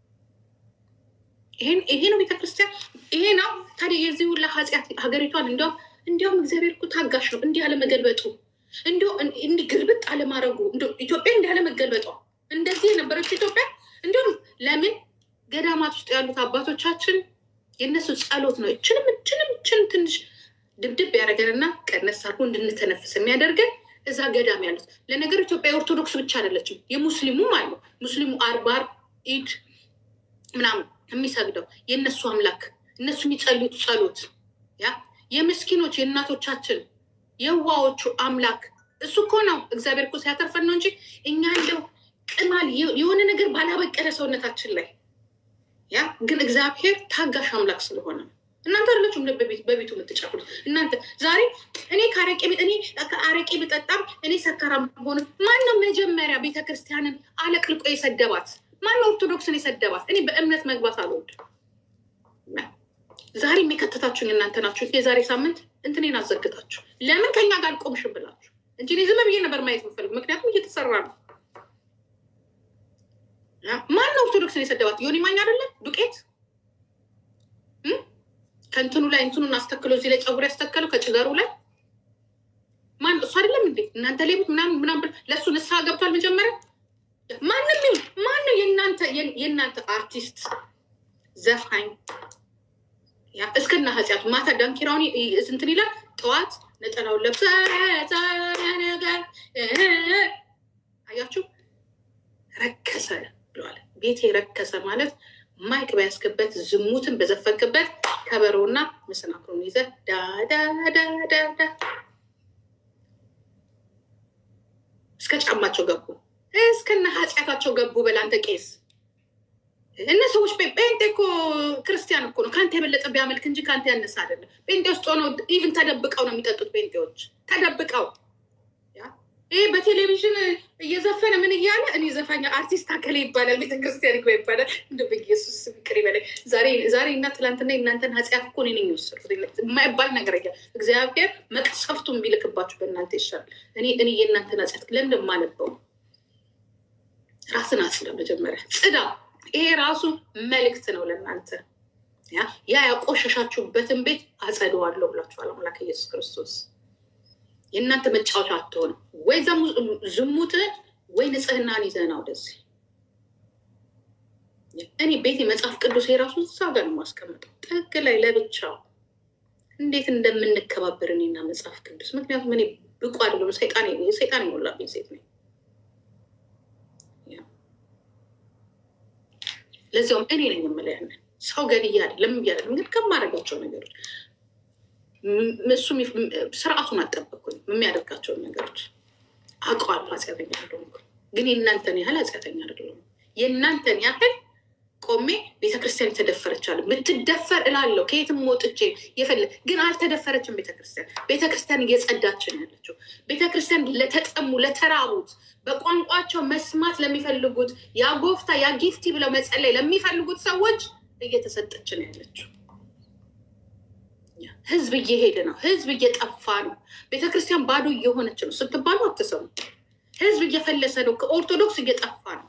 ይሄ ነው ቤተክርስቲያን፣ ይሄ ነው ታዲያ። የዚህ ሁላ ኃጢአት ሀገሪቷን እንዲያውም እንዲያውም እግዚአብሔር እኮ ታጋሽ ነው እንዲህ አለመገልበጡ እንዲ እንዲህ ግልብጥ አለማድረጉ ኢትዮጵያ እንዲህ አለመገልበጧ እንደዚህ የነበረችው ኢትዮጵያ እንዲሁም ለምን ገዳማት ውስጥ ያሉት አባቶቻችን የእነሱ ጸሎት ነው እችንም እችንም እችንም ትንሽ ድብድብ ያደረገንና ቀነስ አድርጎ እንድንተነፍስ የሚያደርገን እዛ ገዳም ያሉት። ለነገሩ ኢትዮጵያ የኦርቶዶክስ ብቻ አይደለችም፣ የሙስሊሙም አሉ። ሙስሊሙ አርባ አርብ ኢድ ምናምን የሚሰግደው የእነሱ አምላክ እነሱ የሚጸልዩት ጸሎት ያ የምስኪኖች የእናቶቻችን የዋዎቹ አምላክ እሱ እኮ ነው። እግዚአብሔር እኮ ሲያተርፈን ነው እንጂ እኛ እንደው ቅማል የሆነ ነገር ባላበቀለ ሰውነታችን ላይ ያ ግን እግዚአብሔር ታጋሽ አምላክ ስለሆነ ነው። እናንተ አይደላችሁም በቤቱ የምትጨፍሩት። እናንተ ዛሬ እኔ ከአረቄ እኔ ከአረቄ ብጠጣም እኔ ሰካራም ሆነ ማነው መጀመሪያ ቤተክርስቲያንን አለቅልቆ የሰደባት? ማነው ኦርቶዶክስን የሰደባት? እኔ በእምነት መግባት አልወድም። ዛሬ የሚከተታችሁኝ እናንተ ናችሁ። የዛሬ ሳምንት እንትኔን አዘግታችሁ ለምን ከኛ ጋር አልቆምሽም ብላችሁ እንጂ እኔ ዝም ብዬ ነበር ማየት የምፈልግ፣ ምክንያቱም እየተሰራ ነው። ማን ነው ኦርቶዶክስን የሰደባት? ዮኒ ማኛ አይደለም ዱቄት ከእንትኑ ላይ እንትኑን አስተክሎ እዚህ ላይ ፀጉር ያስተከለው ከጭገሩ ላይ ማን እሱ አይደለም እንዴ? እናንተ ሌቦች ምናምን ምናምን ለእሱ ንስሐ ገብቷል። መጀመሪያ ማንም ይሁን ማነው የእናንተ የእናንተ አርቲስት ዘፋኝ እስከና ኃጢአቱ ማታ ዳንኪራውን እንትን ይላል። ጠዋት ነጠላውን ለብሰ ነገር አያችሁ፣ ረከሰ ብለዋል። ቤቴ ረከሰ ማለት ማይክ በያስክበት ዝሙትን በዘፈንክበት ከበሮና መሰናክሩን ይዘ ዳዳዳዳዳ እስከ ጫማቸው ገቡ፣ እስከና ኃጢአታቸው ገቡ። በላንተ ቄስ እነ ሰዎች ጴንጤ እኮ ክርስቲያን እኮ ነው። ከአንተ የበለጠ ቢያመልክ እንጂ ከአንተ ያነሳ አይደለም። ጴንጤ ውስጥ ሆነው ኢቭን ተደብቀው ነው የሚጠጡት። ጴንጤዎች ተደብቀው ይህ በቴሌቪዥን እየዘፈነ ምን እያለ እኔ ዘፋኛ አርቲስት አከሌ ይባላል፣ ቤተክርስቲያን ይግባ ይባላል። እንደ በኢየሱስ ይቅር ይበለኝ። ዛሬ እና ትላንትና የእናንተን ኃጢአት እኮ እኔ ነኝ የወሰድኩት። የማይባል ነገር እያ እግዚአብሔር መቅሰፍቱን ቢልክባችሁ በእናንተ ይሻላል። እኔ እኔ የእናንተን ኃጢአት ለምን የማነበው? ራስን አጽዳ፣ መጀመሪያ ጽዳ። ይሄ ራሱ መልእክት ነው ለእናንተ። ያ ያቆሸሻችሁበትን ቤት አጸደዋለሁ ብላችኋል አምላክ ኢየሱስ ክርስቶስ። የእናንተ መጫወቻ አትሆንም። ወይ ዝሙትን ወይ ንጽህናን ይዘና ወደዚህ እኔ ቤቴ መጽሐፍ ቅዱስ የራሱ እዛ ጋር ነው የማስቀምጠው ጥግ ላይ ለብቻው እንዴት እንደምንከባበር እኔና መጽሐፍ ቅዱስ። ምክንያቱም እኔ ብቁ አይደለም፣ ሰይጣን ሰይጣን የሞላብኝ ሴት ነኝ። ለዚያውም እኔ ነኝ የምለው ያንን ሰው ገድዬ አይደለም እያደለም ግን ከማደርጋቸው ነገሮች እሱ ስርዓቱን አልጠበቅኩኝ። የሚያደርጋቸውን ነገሮች አውቀዋለሁ። ኃጢአተኛ አይደለሁም፣ ግን የእናንተን ያህል ኃጢአተኛ አይደለሁም። የእናንተን ያህል ቆሜ ቤተክርስቲያን የተደፈረቻለ ብትደፈር እላለሁ። ከየትም ወጥቼ የፈለ ግን አልተደፈረችም። ቤተክርስቲያን ቤተክርስቲያን እየጸዳችን ያለችው ቤተክርስቲያን ለተጠሙ ለተራቡት፣ በቋንቋቸው መስማት ለሚፈልጉት ያጎፍታ ያጊፍቲ ብለው መጸለይ ለሚፈልጉት ሰዎች እየተሰጠችን ያለችው። ህዝብ እየሄደ ነው። ህዝብ እየጠፋ ነው። ቤተክርስቲያን ባዶ እየሆነች ነው ስትባሉ አትሰሙ። ህዝብ እየፈለሰ ነው። ከኦርቶዶክስ እየጠፋ ነው።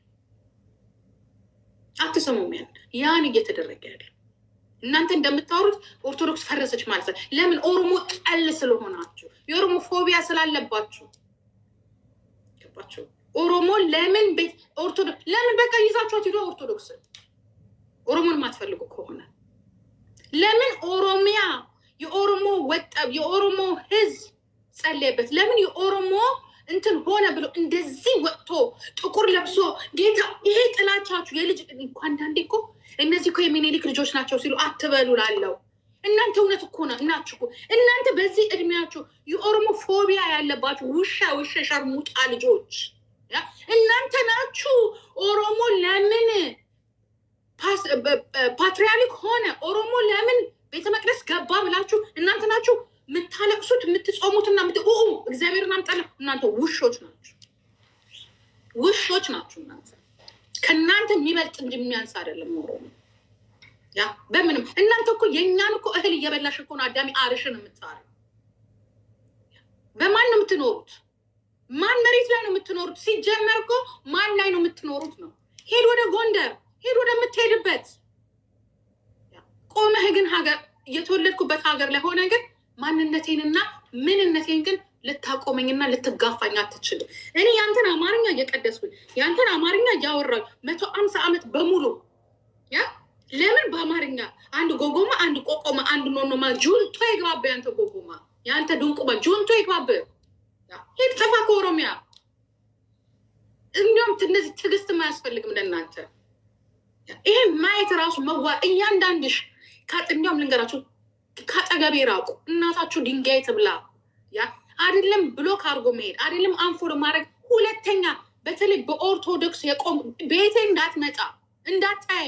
አትሰሙም? ያን ያን እየተደረገ ያለ እናንተ እንደምታወሩት ኦርቶዶክስ ፈረሰች ማለት ነው። ለምን? ኦሮሞ ጠል ስለሆናችሁ፣ የኦሮሞ ፎቢያ ስላለባችሁ ገባችሁ? ኦሮሞ ለምን ቤት ኦርቶዶክስ ለምን በቃ ይዛችኋት ሂዶ ኦርቶዶክስ ኦሮሞን የማትፈልጉ ከሆነ ለምን ኦሮሚያ የኦሮሞ ወጣብ የኦሮሞ ህዝብ ጸለየበት? ለምን የኦሮሞ እንትን ሆነ ብሎ እንደዚህ ወጥቶ ጥቁር ለብሶ ጌታ ይሄ ጥላቻችሁ የልጅ እንኳ አንዳንዴ እኮ እነዚህ እኮ የሚኒሊክ ልጆች ናቸው ሲሉ አትበሉ ላለው እናንተ እውነት እኮ ነው እናችሁ እኮ እናንተ በዚህ እድሜያችሁ የኦሮሞ ፎቢያ ያለባችሁ ውሻ ውሻ ሸርሙጣ ልጆች እናንተ ናችሁ። ኦሮሞ ለምን ፓትሪያርክ ሆነ ኦሮሞ ለምን ቤተ መቅደስ ገባ ብላችሁ እናንተ ናችሁ የምታለቅሱት የምትጾሙትና እግዚአብሔርን አምጣለ እናንተ ውሾች ናችሁ፣ ውሾች ናችሁ። እናንተ ከእናንተ የሚበልጥ እንጂ የሚያንስ አይደለም ኦሮሞ። ያ በምንም እናንተ እኮ የእኛን እኮ እህል እየበላሽ እኮ ነው አዳሚ አርሽን የምታረ በማን ነው የምትኖሩት? ማን መሬት ላይ ነው የምትኖሩት? ሲጀመር እኮ ማን ላይ ነው የምትኖሩት ነው። ሄድ ወደ ጎንደር ሄድ ወደምትሄድበት ቆመህ ግን ሀገር የተወለድኩበት ሀገር ላይ ሆነ ግን ማንነቴንና ምንነቴን ግን ልታቆመኝና ልትጋፋኝ አትችልም። እኔ ያንተን አማርኛ እየቀደስኩኝ ያንተን አማርኛ እያወራሁ መቶ አምሳ ዓመት በሙሉ ያ ለምን በአማርኛ አንድ ጎጎማ፣ አንድ ቆቆማ፣ አንድ ኖኖማ ጁንቶ ይግባብ። ያንተ ጎጎማ፣ ያንተ ድንቁማ ጁንቶ ይግባብ። ሄድ ጥፋ ከኦሮሚያ። እንዲሁም እነዚህ ትዕግስት አያስፈልግም ለእናንተ ይሄን ማየት ራሱ መዋ እያንዳንድሽ እንዲያውም ልንገራችሁ ከአጠገቤ ራቁ። እናታችሁ ድንጋይ ትብላ። ያ አይደለም ብሎክ አድርጎ መሄድ አይደለም አንፎሎ ማድረግ። ሁለተኛ በተለይ በኦርቶዶክስ የቆም ቤቴ እንዳትመጣ እንዳታይ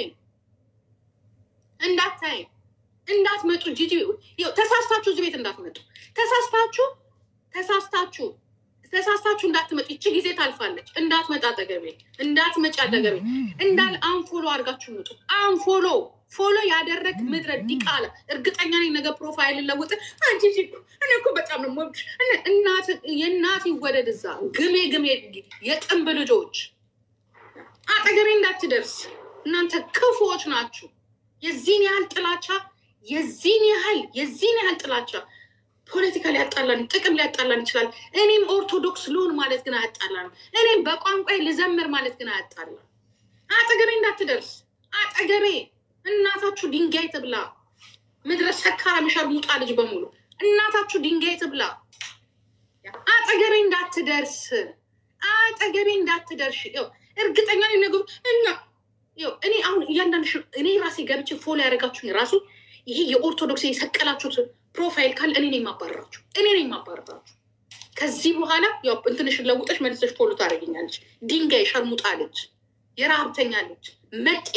እንዳታይ እንዳትመጡ ጂጂ ተሳስታችሁ እዚህ ቤት እንዳትመጡ ተሳስታችሁ ተሳስታችሁ ተሳስታችሁ እንዳትመጡ። ይቺ ጊዜ ታልፋለች። እንዳትመጣ አጠገቤ እንዳትመጪ አጠገቤ እንዳል አንፎሎ አድርጋችሁ ምጡ። አንፎሎ ፎሎ ያደረግ ምድረ ዲቃላ እርግጠኛ ነኝ ነገ ፕሮፋይል ለውጥ አንቺ እኔ እኮ በጣም ነው ሞብሽ የእናት ይወደድ እዛ ግሜ ግሜ የጥንብ ልጆች አጠገቤ እንዳትደርስ እናንተ ክፉዎች ናችሁ። የዚህን ያህል ጥላቻ የዚህን ያህል የዚህን ያህል ጥላቻ ፖለቲካ ሊያጣላን ጥቅም ሊያጣላን ይችላል። እኔም ኦርቶዶክስ ልሆን ማለት ግን አያጣላን። እኔም በቋንቋ ልዘምር ማለት ግን አያጣላን። አጠገቤ እንዳትደርስ አጠገቤ እናታችሁ ድንጋይ ትብላ። ምድረ ሰካራ የሚሸርሙጣ ልጅ በሙሉ እናታችሁ ድንጋይ ትብላ። አጠገቤ እንዳትደርስ አጠገቤ እንዳትደርሽ። እርግጠኛ ነገሩ እና እኔ አሁን እያንዳንድ እኔ ራሴ ገብቼ ፎሎ ያደረጋችሁኝ ራሱ ይሄ የኦርቶዶክስ የሰቀላችሁት ፕሮፋይል ካለ እኔ ነኝ የማባረራችሁ፣ እኔ ነኝ የማባረራችሁ። ከዚህ በኋላ ያው እንትንሽን ለውጠሽ መልሰሽ ፎሎ ታደርገኛለች። ድንጋይ ሸርሙጣ ልጅ፣ የረሀብተኛ ልጅ፣ መጤ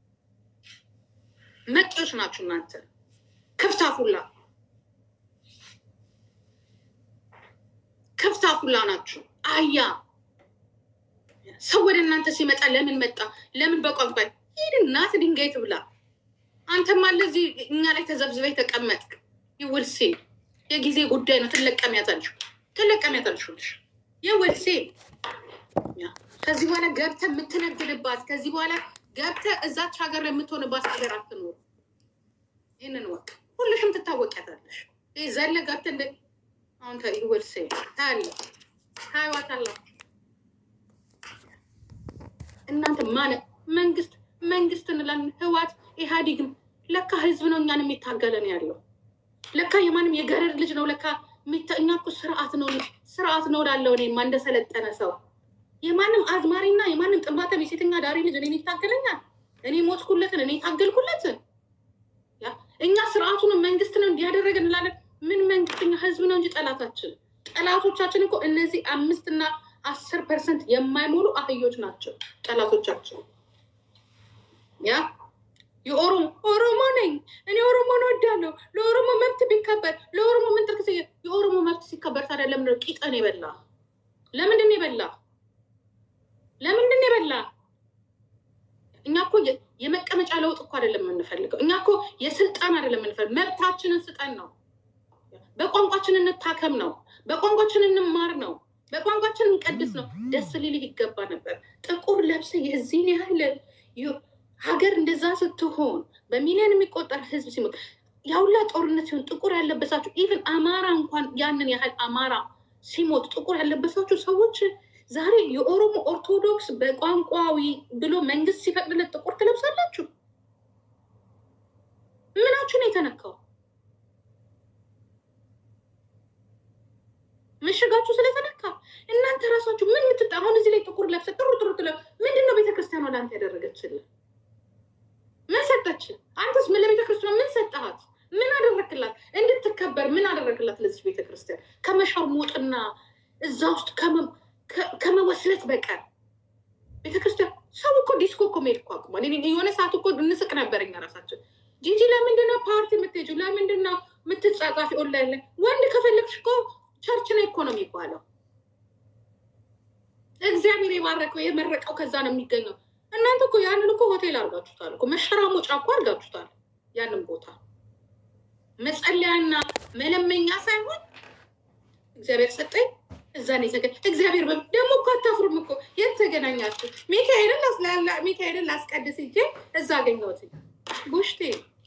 መጤዎች ናችሁ እናንተ ክፍታፉላ ክፍታፉላ ናችሁ። አያ ሰው ወደ እናንተ ሲመጣ ለምን መጣ? ለምን በቋንቋ ይህን እናት ድንጋይ ትብላ። አንተም አለ እዚህ እኛ ላይ ተዘብዝበኝ ተቀመጥክ። ይውልሴ የጊዜ ጉዳይ ነው። ትለቀሚያታለሽ ትለቀሚያታለሽ። ይውልሴ ከዚህ በኋላ ገብተህ የምትነግድባት ከዚህ በኋላ ገብተህ እዛች ሀገር የምትሆንባት ሀገር አትኖር። ይህንን ወቅ ሁልሽም ትታወቂያታለሽ። ይህ ዘለ ገብተህ እንደ አሁን ይወልሴ ታያለ ታይዋታላችሁ። እናንተ ማነ መንግስት መንግስት እንላለን፣ ህዋት ኢህአዴግም ለካ ህዝብ ነው እኛን የሚታገለን ያለው ለካ የማንም የገረድ ልጅ ነው ለካ የሚታ- እኛ እኮ ስርዓት ነው ስርዓት ነው ላለው እኔማ እንደሰለጠነ ሰው የማንም አዝማሪና የማንም ጥንባተም የሴተኛ ዳሪ ልጅ እኔን ይታገለኛል። እኔ ሞትኩለትን እኔ ታገልኩለትን። ያ እኛ ስርዓቱን መንግስት ነው እንዲያደረገ እንላለን። ምን መንግስት? እኛ ህዝብ ነው እንጂ ጠላታችን ጠላቶቻችን እኮ እነዚህ አምስትና አስር ፐርሰንት የማይሞሉ አህዮች ናቸው ጠላቶቻችን። ያ የኦሮሞ ኦሮሞ ነኝ እኔ ኦሮሞን ወዳለሁ። ለኦሮሞ መብት ቢከበር ለኦሮሞ ምን ጥርቅ የኦሮሞ መብት ሲከበር ታዲያ ለምንድን ነው ቂጠን የበላ? ለምንድን ነው የበላ? ለምንድን ነው የበላ? እኛ እኮ የ- የመቀመጫ ለውጥ እኮ አይደለም የምንፈልገው። እኛ እኮ የስልጣን አይደለም የምንፈልገው። መብታችንን ስጠን ነው። በቋንቋችን እንታከም ነው። በቋንቋችን እንማር ነው። በቋንቋችን እንቀድስ ነው። ደስ ሊልህ ይገባ ነበር። ጥቁር ለብሰ የዚህን ያህል ዩ- ሀገር እንደዛ ስትሆን በሚሊዮን የሚቆጠር ህዝብ ሲሞት ያውላ ጦርነት ሲሆን ጥቁር ያለበሳችሁ ኢቨን አማራ እንኳን ያንን ያህል አማራ ሲሞት ጥቁር ያለበሳችሁ ሰዎች ዛሬ የኦሮሞ ኦርቶዶክስ በቋንቋዊ ብሎ መንግስት ሲፈቅድለት ጥቁር ትለብሳላችሁ። ምናችሁ ነው የተነካው? ምሽጋችሁ ስለተነካ እናንተ ራሳችሁ ምን ምትጣ አሁን እዚህ ላይ ጥቁር ለብሰ ጥሩ ጥሩ ትለ ምንድን ነው ቤተክርስቲያኗ ለአንተ ያደረገችልን? ምን ሰጠች? አንተስ ምን ለቤተክርስቲያኗ ምን ሰጠሃት? ምን አደረክላት? እንድትከበር ምን አደረክላት? ለዚህ ቤተክርስቲያን ከመሸርሞጥና እዛ ውስጥ ከመ- ከ- ከመወስለት በቀር ቤተክርስቲያን ሰው እኮ ዲስኮ እኮ መሄድ እኮ አቁሟል። እኔ የሆነ ሰዓት እኮ እንስቅ ነበር እኛ ራሳችን። ጂጂ ለምንድን ነው ፓርቲ የምትሄጂው? ለምንድን ነው የምትጻጻፊ ኦንላይን ላይ? ወንድ ከፈለግሽ እኮ ቸርች ነው እኮ ነው የሚባለው። እግዚአብሔር የባረከው የመረቀው ከዛ ነው የሚገኘው። እናንተ እኮ ያንን እኮ ሆቴል አድርጋችሁታል እኮ መሸራሞጫ እኮ አድርጋችሁታል። ያንን ቦታ መጸለያና መለመኛ ሳይሆን እግዚአብሔር ሰጠኝ እዛ ነው የተገ- እግዚአብሔር በ- ደግሞ እኮ አታፍሩም እኮ የት ተገናኛችሁ? ሚካኤልን ላስላላ ሚካኤልን ላስቀድስ እንጂ እዛ አገኘሁት ጎሽቴ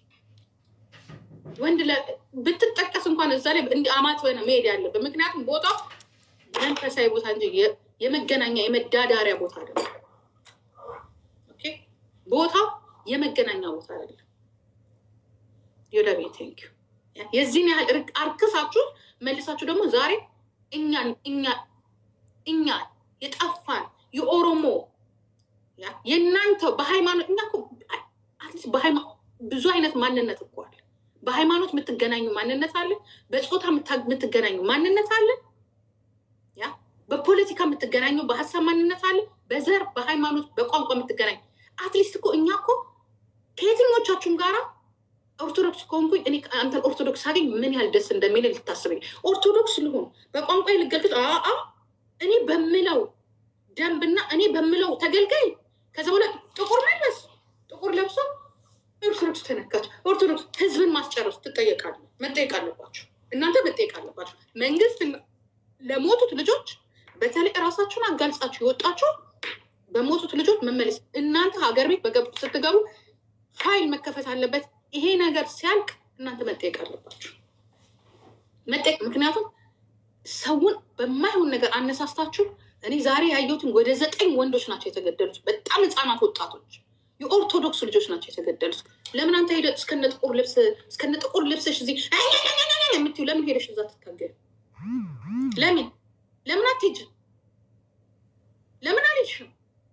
ወንድ ለ- ብትጠቀስ እንኳን እዛ ላይ እንዲ አማት ሆነ መሄድ ያለብን ምክንያቱም ቦታው መንፈሳዊ ቦታ እንጂ የ- የመገናኛ የመዳዳሪያ ቦታ አይደለም። ኦኬ ቦታው የመገናኛ ቦታ አይደለም። ዮዳቤ ቴንክ የዚህን ያህል እርቅ- አርክሳችሁ መልሳችሁ ደግሞ ዛሬ እኛን እኛ እኛ የጠፋን የኦሮሞ ያ የእናንተ በሃይማኖት እኛ እኮ አትሊስት በሃይማ- ብዙ አይነት ማንነት እኮ አለ። በሃይማኖት የምትገናኙ ማንነት አለ። በፆታ የምታ- የምትገናኙ ማንነት አለ። ያ በፖለቲካ የምትገናኙ በሀሳብ ማንነት አለ። በዘር በሃይማኖት በቋንቋ የምትገናኙ አትሊስት እኮ እኛ እኮ ከየትኞቻችሁም ጋራ ኦርቶዶክስ ከሆንኩኝ እኔ አንተን ኦርቶዶክስ ሳገኝ ምን ያህል ደስ እንደሚል ልታስበኝ። ኦርቶዶክስ ልሆን በቋንቋ ልገልግል አአ እኔ በምለው ደንብና እኔ በምለው ተገልጋይ ከዛ በኋላ ጥቁር መልበስ ጥቁር ለብሶ ኦርቶዶክስ ተነካች። ኦርቶዶክስ ህዝብን ማስጨረስ ትጠየቃለ መጠየቅ አለባቸው። እናንተ መጠየቅ አለባቸው። መንግስት ለሞቱት ልጆች በተለይ እራሳችሁን አጋልጻችሁ የወጣችሁ በሞቱት ልጆች መመለስ እናንተ ሀገር ቤት በገቡ ስትገቡ ፋይል መከፈት አለበት። ይሄ ነገር ሲያልቅ እናንተ መጠየቅ አለባችሁ መጠየቅ። ምክንያቱም ሰውን በማይሆን ነገር አነሳስታችሁ እኔ ዛሬ ያየሁትን ወደ ዘጠኝ ወንዶች ናቸው የተገደሉት። በጣም ህፃናት ወጣቶች የኦርቶዶክስ ልጆች ናቸው የተገደሉት። ለምን አንተ ሄደ እስከነ ጥቁር ልብስ እስከነ ጥቁር ልብስሽ እዚህ የምትይው ለምን ሄደሽ እዛ ትታገል? ለምን ለምን አትሄጂም? ለምን አልሄድሽም?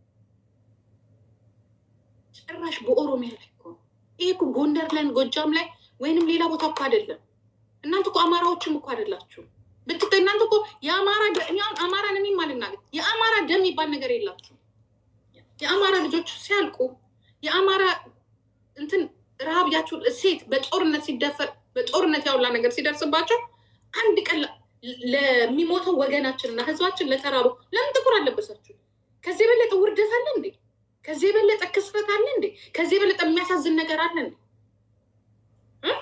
ጭራሽ በኦሮሚያ ላይ እኮ ነው። ይሄ እኮ ጎንደር ላይ ጎጃም ላይ ወይንም ሌላ ቦታ እኮ አይደለም። እናንተ እኮ አማራዎችም እኮ አይደላችሁ ብትጠ እናንተ እኮ የአማራ ደ- እኔ አሁን አማራን እኔም አልናገር የአማራ ደም የሚባል ነገር የላችሁ። የአማራ ልጆች ሲያልቁ የአማራ እንትን ረሃብ ያችሁ ሴት በጦርነት ሲደፈር በጦርነት ያውላ ነገር ሲደርስባቸው አንድ ቀን ለ- ለሚሞተው ወገናችንና ህዝባችን ለተራሩ ለምን ጥቁር አለበሳችሁ? ከዚህ የበለጠ ውርደት አለ እንዴ? ከዚህ የበለጠ ክስረት አለ እንዴ? ከዚህ የበለጠ የሚያሳዝን ነገር አለ እንዴ? እ?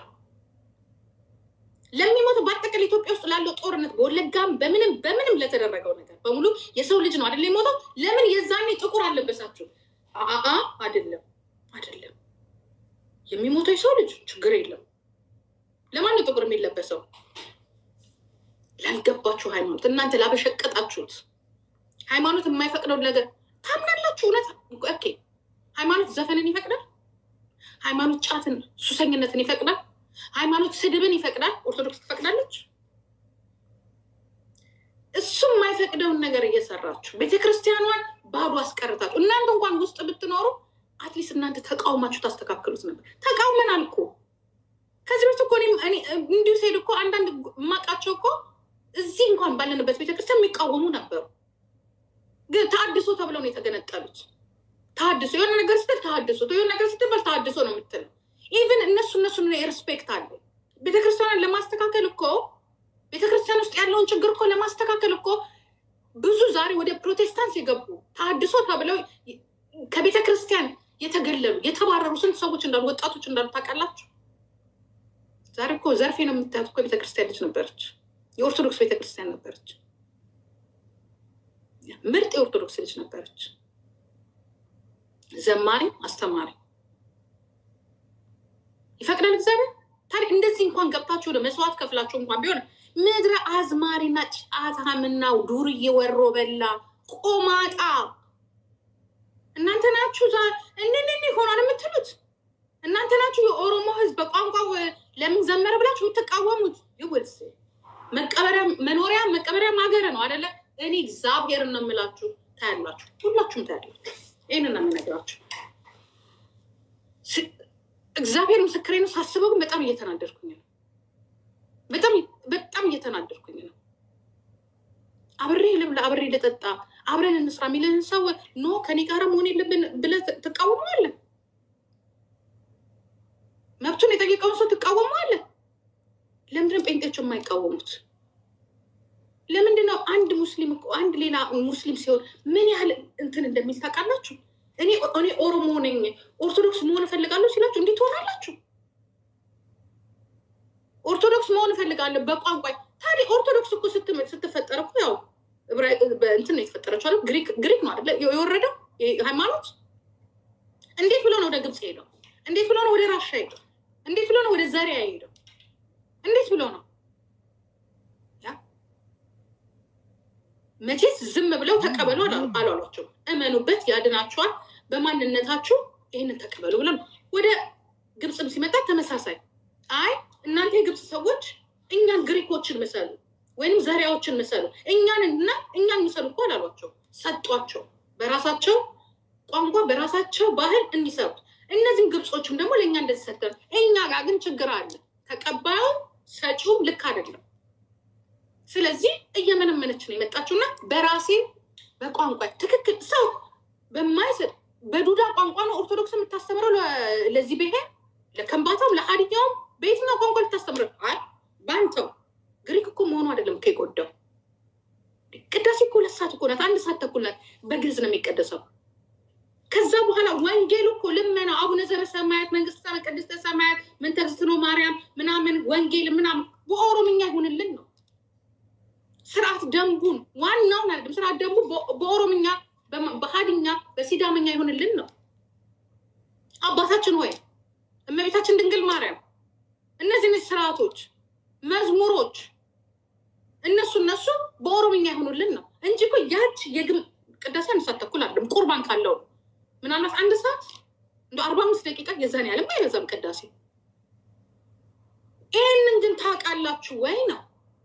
ለሚሞተው በአጠቃላይ ኢትዮጵያ ውስጥ ላለው ጦርነት በወለጋም በምንም በምንም ለተደረገው ነገር በሙሉ የሰው ልጅ ነው አይደለ የሞተው። ለምን የዛኔ ጥቁር አለበሳችሁ? አአ አይደለም አይደለም። የሚሞተው የሰው ልጅ ችግር የለም። ለማን ነው ጥቁር የሚለበሰው? ላልገባችሁ ሃይማኖት እናንተ ላበሸቀጣችሁት ሃይማኖት የማይፈቅደው ነገር ታምናላችሁ። እውነት ኦኬ፣ ሃይማኖት ዘፈንን ይፈቅዳል? ሃይማኖት ጫትን፣ ሱሰኝነትን ይፈቅዳል? ሃይማኖት ስድብን ይፈቅዳል? ኦርቶዶክስ ትፈቅዳለች? እሱም የማይፈቅደውን ነገር እየሰራችሁ ቤተክርስቲያኗን ባዶ አስቀርታችሁ እናንተ እንኳን ውስጥ ብትኖሩ አትሊስት እናንተ ተቃውማችሁ ታስተካክሉት ነበር። ተቃውመናል እኮ ከዚህ በፊት እኮ እኔም እኔ እንዲሁ ስሄድ እኮ አንዳንድ የማውቃቸው እኮ እዚህ እንኳን ባለንበት ቤተክርስቲያን የሚቃወሙ ነበሩ። ግን ተሀድሶ ተብለው ነው የተገነጠሉት። ተሀድሶ የሆነ ነገር ስትል ተሀድሶ የሆነ ነገር ስትባል ተሀድሶ ነው የምትለው። ኢቭን እነሱ እነሱን ሬስፔክት አለ። ቤተክርስቲያንን ለማስተካከል እኮ ቤተክርስቲያን ውስጥ ያለውን ችግር እኮ ለማስተካከል እኮ ብዙ ዛሬ ወደ ፕሮቴስታንት የገቡ ተሀድሶ ተብለው ከቤተ ክርስቲያን የተገለሉ የተባረሩ ስንት ሰዎች እንዳሉ ወጣቶች እንዳሉ ታውቃላችሁ? ዛሬ እኮ ዘርፌ ነው የምታያት እኮ ቤተክርስቲያን ልጅ ነበረች። የኦርቶዶክስ ቤተክርስቲያን ነበረች። ምርጥ የኦርቶዶክስ ልጅ ነበረች። ዘማሪ፣ አስተማሪ ይፈቅዳል እግዚአብሔር። ታዲያ እንደዚህ እንኳን ገብታችሁ ወደ መስዋዕት ከፍላችሁ እንኳን ቢሆን ምድረ አዝማሪና ጫታምናው ዱርዬ ወሮ በላ ቆማጣ እናንተ ናችሁ እንንን ይሆናል የምትሉት እናንተ ናችሁ። የኦሮሞ ሕዝብ በቋንቋው ለምን ዘመረ ብላችሁ የምትቃወሙት ይውልስ መቀበሪያ መኖሪያ መቀበሪያ ማገረ ነው አደለ? እኔ እግዚአብሔርን ነው የምላችሁ። ታያላችሁ፣ ሁላችሁም ታያላችሁ። ይህንን ነው የምነግራችሁ። እግዚአብሔር ምስክሬ ነው። ሳስበው ግን በጣም እየተናደድኩኝ ነው። በጣም በጣም እየተናደድኩኝ ነው። አብሬ ልብላ፣ አብሬ ልጠጣ፣ አብረን እንስራ የሚልህን ሰው ኖ ከኔ ጋር መሆን የለብን ብለህ ትቃወመዋለህ። መብቱን የጠየቀውን ሰው ትቃወመዋለህ። ለምንድን ጴንጤዎች የማይቃወሙት? ለምንድን ነው አንድ ሙስሊም እኮ አንድ ሌላ ሙስሊም ሲሆን ምን ያህል እንትን እንደሚል ታውቃላችሁ? እኔ እኔ ኦሮሞ ነኝ ኦርቶዶክስ መሆን እፈልጋለሁ ሲላችሁ እንዴት ትሆናላችሁ? ኦርቶዶክስ መሆን እፈልጋለሁ በቋንቋ ታዲያ ኦርቶዶክስ እኮ ስትፈጠር እኮ ያው እንትን ነው የተፈጠረችው አይደል? ግሪክ ነው አይደለ የወረደው ሃይማኖት። እንዴት ብሎ ነው ወደ ግብፅ ሄደው? እንዴት ብሎ ነው ወደ ራሻ ሄደው? እንዴት ብሎ ነው ወደ ዘሪያ ሄደው? እንዴት ብሎ ነው መቼስ ዝም ብለው ተቀበሉ አላሏቸው። እመኑበት፣ ያድናችኋል፣ በማንነታችሁ ይህንን ተቀበሉ ብለው ነው። ወደ ግብፅም ሲመጣ ተመሳሳይ አይ እናንተ የግብፅ ሰዎች እኛን ግሪኮችን መሰሉ ወይም ዘሪያዎችን መሰሉ እኛን እና እኛን መሰሉ እኮ አላሏቸው። ሰጧቸው፣ በራሳቸው ቋንቋ በራሳቸው ባህል እንዲሰሩት። እነዚህም ግብፆችም ደግሞ ለእኛ እንደዚህ ሰጠን። እኛ ጋር ግን ችግር አለ። ተቀባዩ ሰጪውም ልክ አይደለም። ስለዚህ እየመነመነች ነው የመጣችውና በራሴ በቋንቋ ትክክል ሰው በማይሰጥ በዱዳ ቋንቋ ነው ኦርቶዶክስ የምታስተምረው ለዚህ ብሔር ለከንባታውም ለሀዲያውም በየትኛው ቋንቋ ልታስተምረው? አይ በአንተው ግሪክ እኮ መሆኑ አይደለም እኮ የጎዳው። ቅዳሴ እኮ ሁለት ሰዓት እኮ ናት፣ አንድ ሰዓት ተኩል ናት። በግዕዝ ነው የሚቀደሰው። ከዛ በኋላ ወንጌሉ እኮ ልመና አቡነ ዘበሰማያት መንግስተ ሰማያት ቅድስተ ሰማያት ምን ተግዝእትነ ማርያም ምናምን ወንጌል ምናምን በኦሮምኛ ይሁንልን ነው ስርዓት ደንቡን ዋናውን አይደለም። ስርዓት ደንቡ በኦሮምኛ በሀድኛ በሲዳምኛ ይሁንልን ነው። አባታችን ሆይ እመቤታችን ድንግል ማርያም እነዚህ ስርዓቶች፣ መዝሙሮች እነሱ እነሱ በኦሮምኛ ይሆኑልን ነው እንጂ እኮ ያች የግም ቅዳሴ አንድ ሰዓት ተኩል አይደለም። ቁርባን ካለው ምናልባት አንድ ሰዓት እንደ አርባ አምስት ደቂቃ የዛን ያለም አይበዛም ቅዳሴ። ይህንን ግን ታውቃላችሁ ወይ ነው።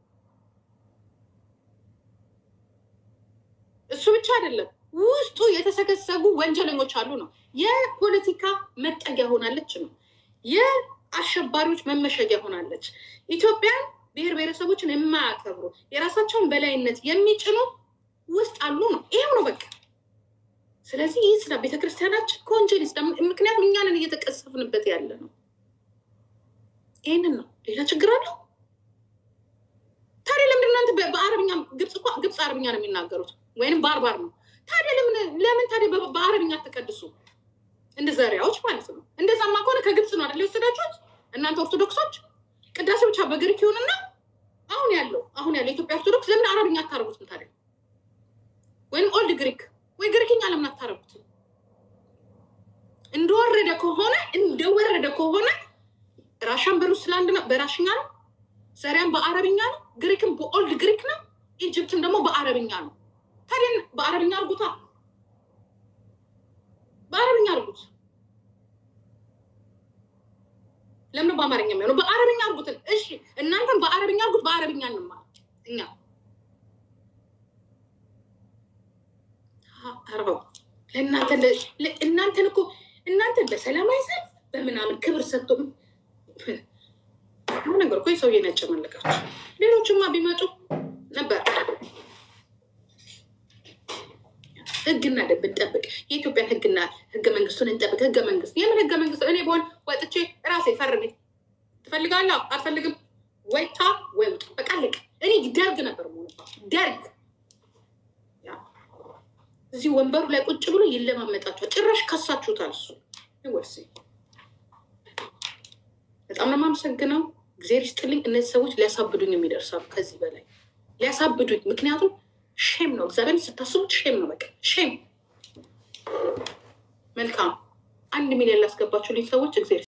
እሱ ብቻ አይደለም፣ ውስጡ የተሰገሰጉ ወንጀለኞች አሉ ነው። የፖለቲካ መጠጊያ ሆናለች ነው። የአሸባሪዎች መመሸጊያ ሆናለች። ኢትዮጵያን ብሔር ብሔረሰቦችን የማያከብሩ የራሳቸውን በላይነት የሚጭኑ ውስጥ አሉ ነው። ይሄው ነው በቃ። ስለዚህ ይህ ስለ ቤተክርስቲያናችን ከወንጀል ይስዳ። ምክንያቱም እኛንን እየተቀሰፍንበት ያለ ነው። ይህንን ነው። ሌላ ችግር አለው። ታዲያ ለምንድን እናንተ በአረብኛ ግብፅ እኮ ግብፅ አረብኛ ነው የሚናገሩት ወይንም ባርባር ነው። ታዲያ ለምን ለምን ታዲያ በአረብኛ አትቀድሱ? እንደ ዘሪያዎች ማለት ነው። እንደዛማ ከሆነ ከግብፅ ነው አይደል የወሰዳችሁት እናንተ ኦርቶዶክሶች። ቅዳሴ ብቻ በግሪክ ይሁንና አሁን ያለው አሁን ያለው የኢትዮጵያ ኦርቶዶክስ ለምን አረብኛ አታረጉትም ታዲያ? ወይም ኦልድ ግሪክ ወይ ግሪክኛ ለምን አታረጉትም? እንደወረደ ከሆነ እንደወረደ ከሆነ ራሻን በሩስላንድ ነው በራሽኛ ነው፣ ሰሪያን በአረብኛ ነው፣ ግሪክም በኦልድ ግሪክ ነው፣ ኢጅፕትም ደግሞ በአረብኛ ነው። ታዲያ በአረብኛ አርጉታ። በአረብኛ አድርጉት። ለምን በአማርኛ የሚሆነው? በአረብኛ አድርጉትን። እሺ እናንተም በአረብኛ አድርጉት። በአረብኛ እንማር እኛ አርበው ለእናንተ ለ- እናንተን እኮ እናንተን በሰላማዊ ሰልፍ በምናምን ክብር ሰጥቶ ምን ነገር እኮ የሰውዬ ነጭ መለቃቸው ሌሎችማ ቢመጡ ነበር። ህግና ደንብ እንጠብቅ። የኢትዮጵያን ህግና ህገ መንግስቱን እንጠብቅ። ህገ መንግስት የምን ህገ መንግስት? እኔ በሆን ወጥቼ ራሴ ፈርሜ ትፈልጋለህ? አልፈልግም። ወይታ ወይ ውጣ። በቃ አለቀ። እኔ ደርግ ነበር መሆኑ ደርግ ያ እዚህ ወንበሩ ላይ ቁጭ ብሎ ይለማመጣችኋል። ጭራሽ ከሳችሁታል። እሱ ይወርስ በጣም ነው የማመሰግነው። እግዜር ይስጥልኝ። እነዚህ ሰዎች ሊያሳብዱኝ የሚደርሳሉ ከዚህ በላይ ሊያሳብዱኝ። ምክንያቱም ሼም ነው፣ እግዚአብሔር ስታስቡት ሼም ነው። በቃ ሼም። መልካም አንድ ሚሊዮን ላስገባችሁልኝ ሰዎች እግዜር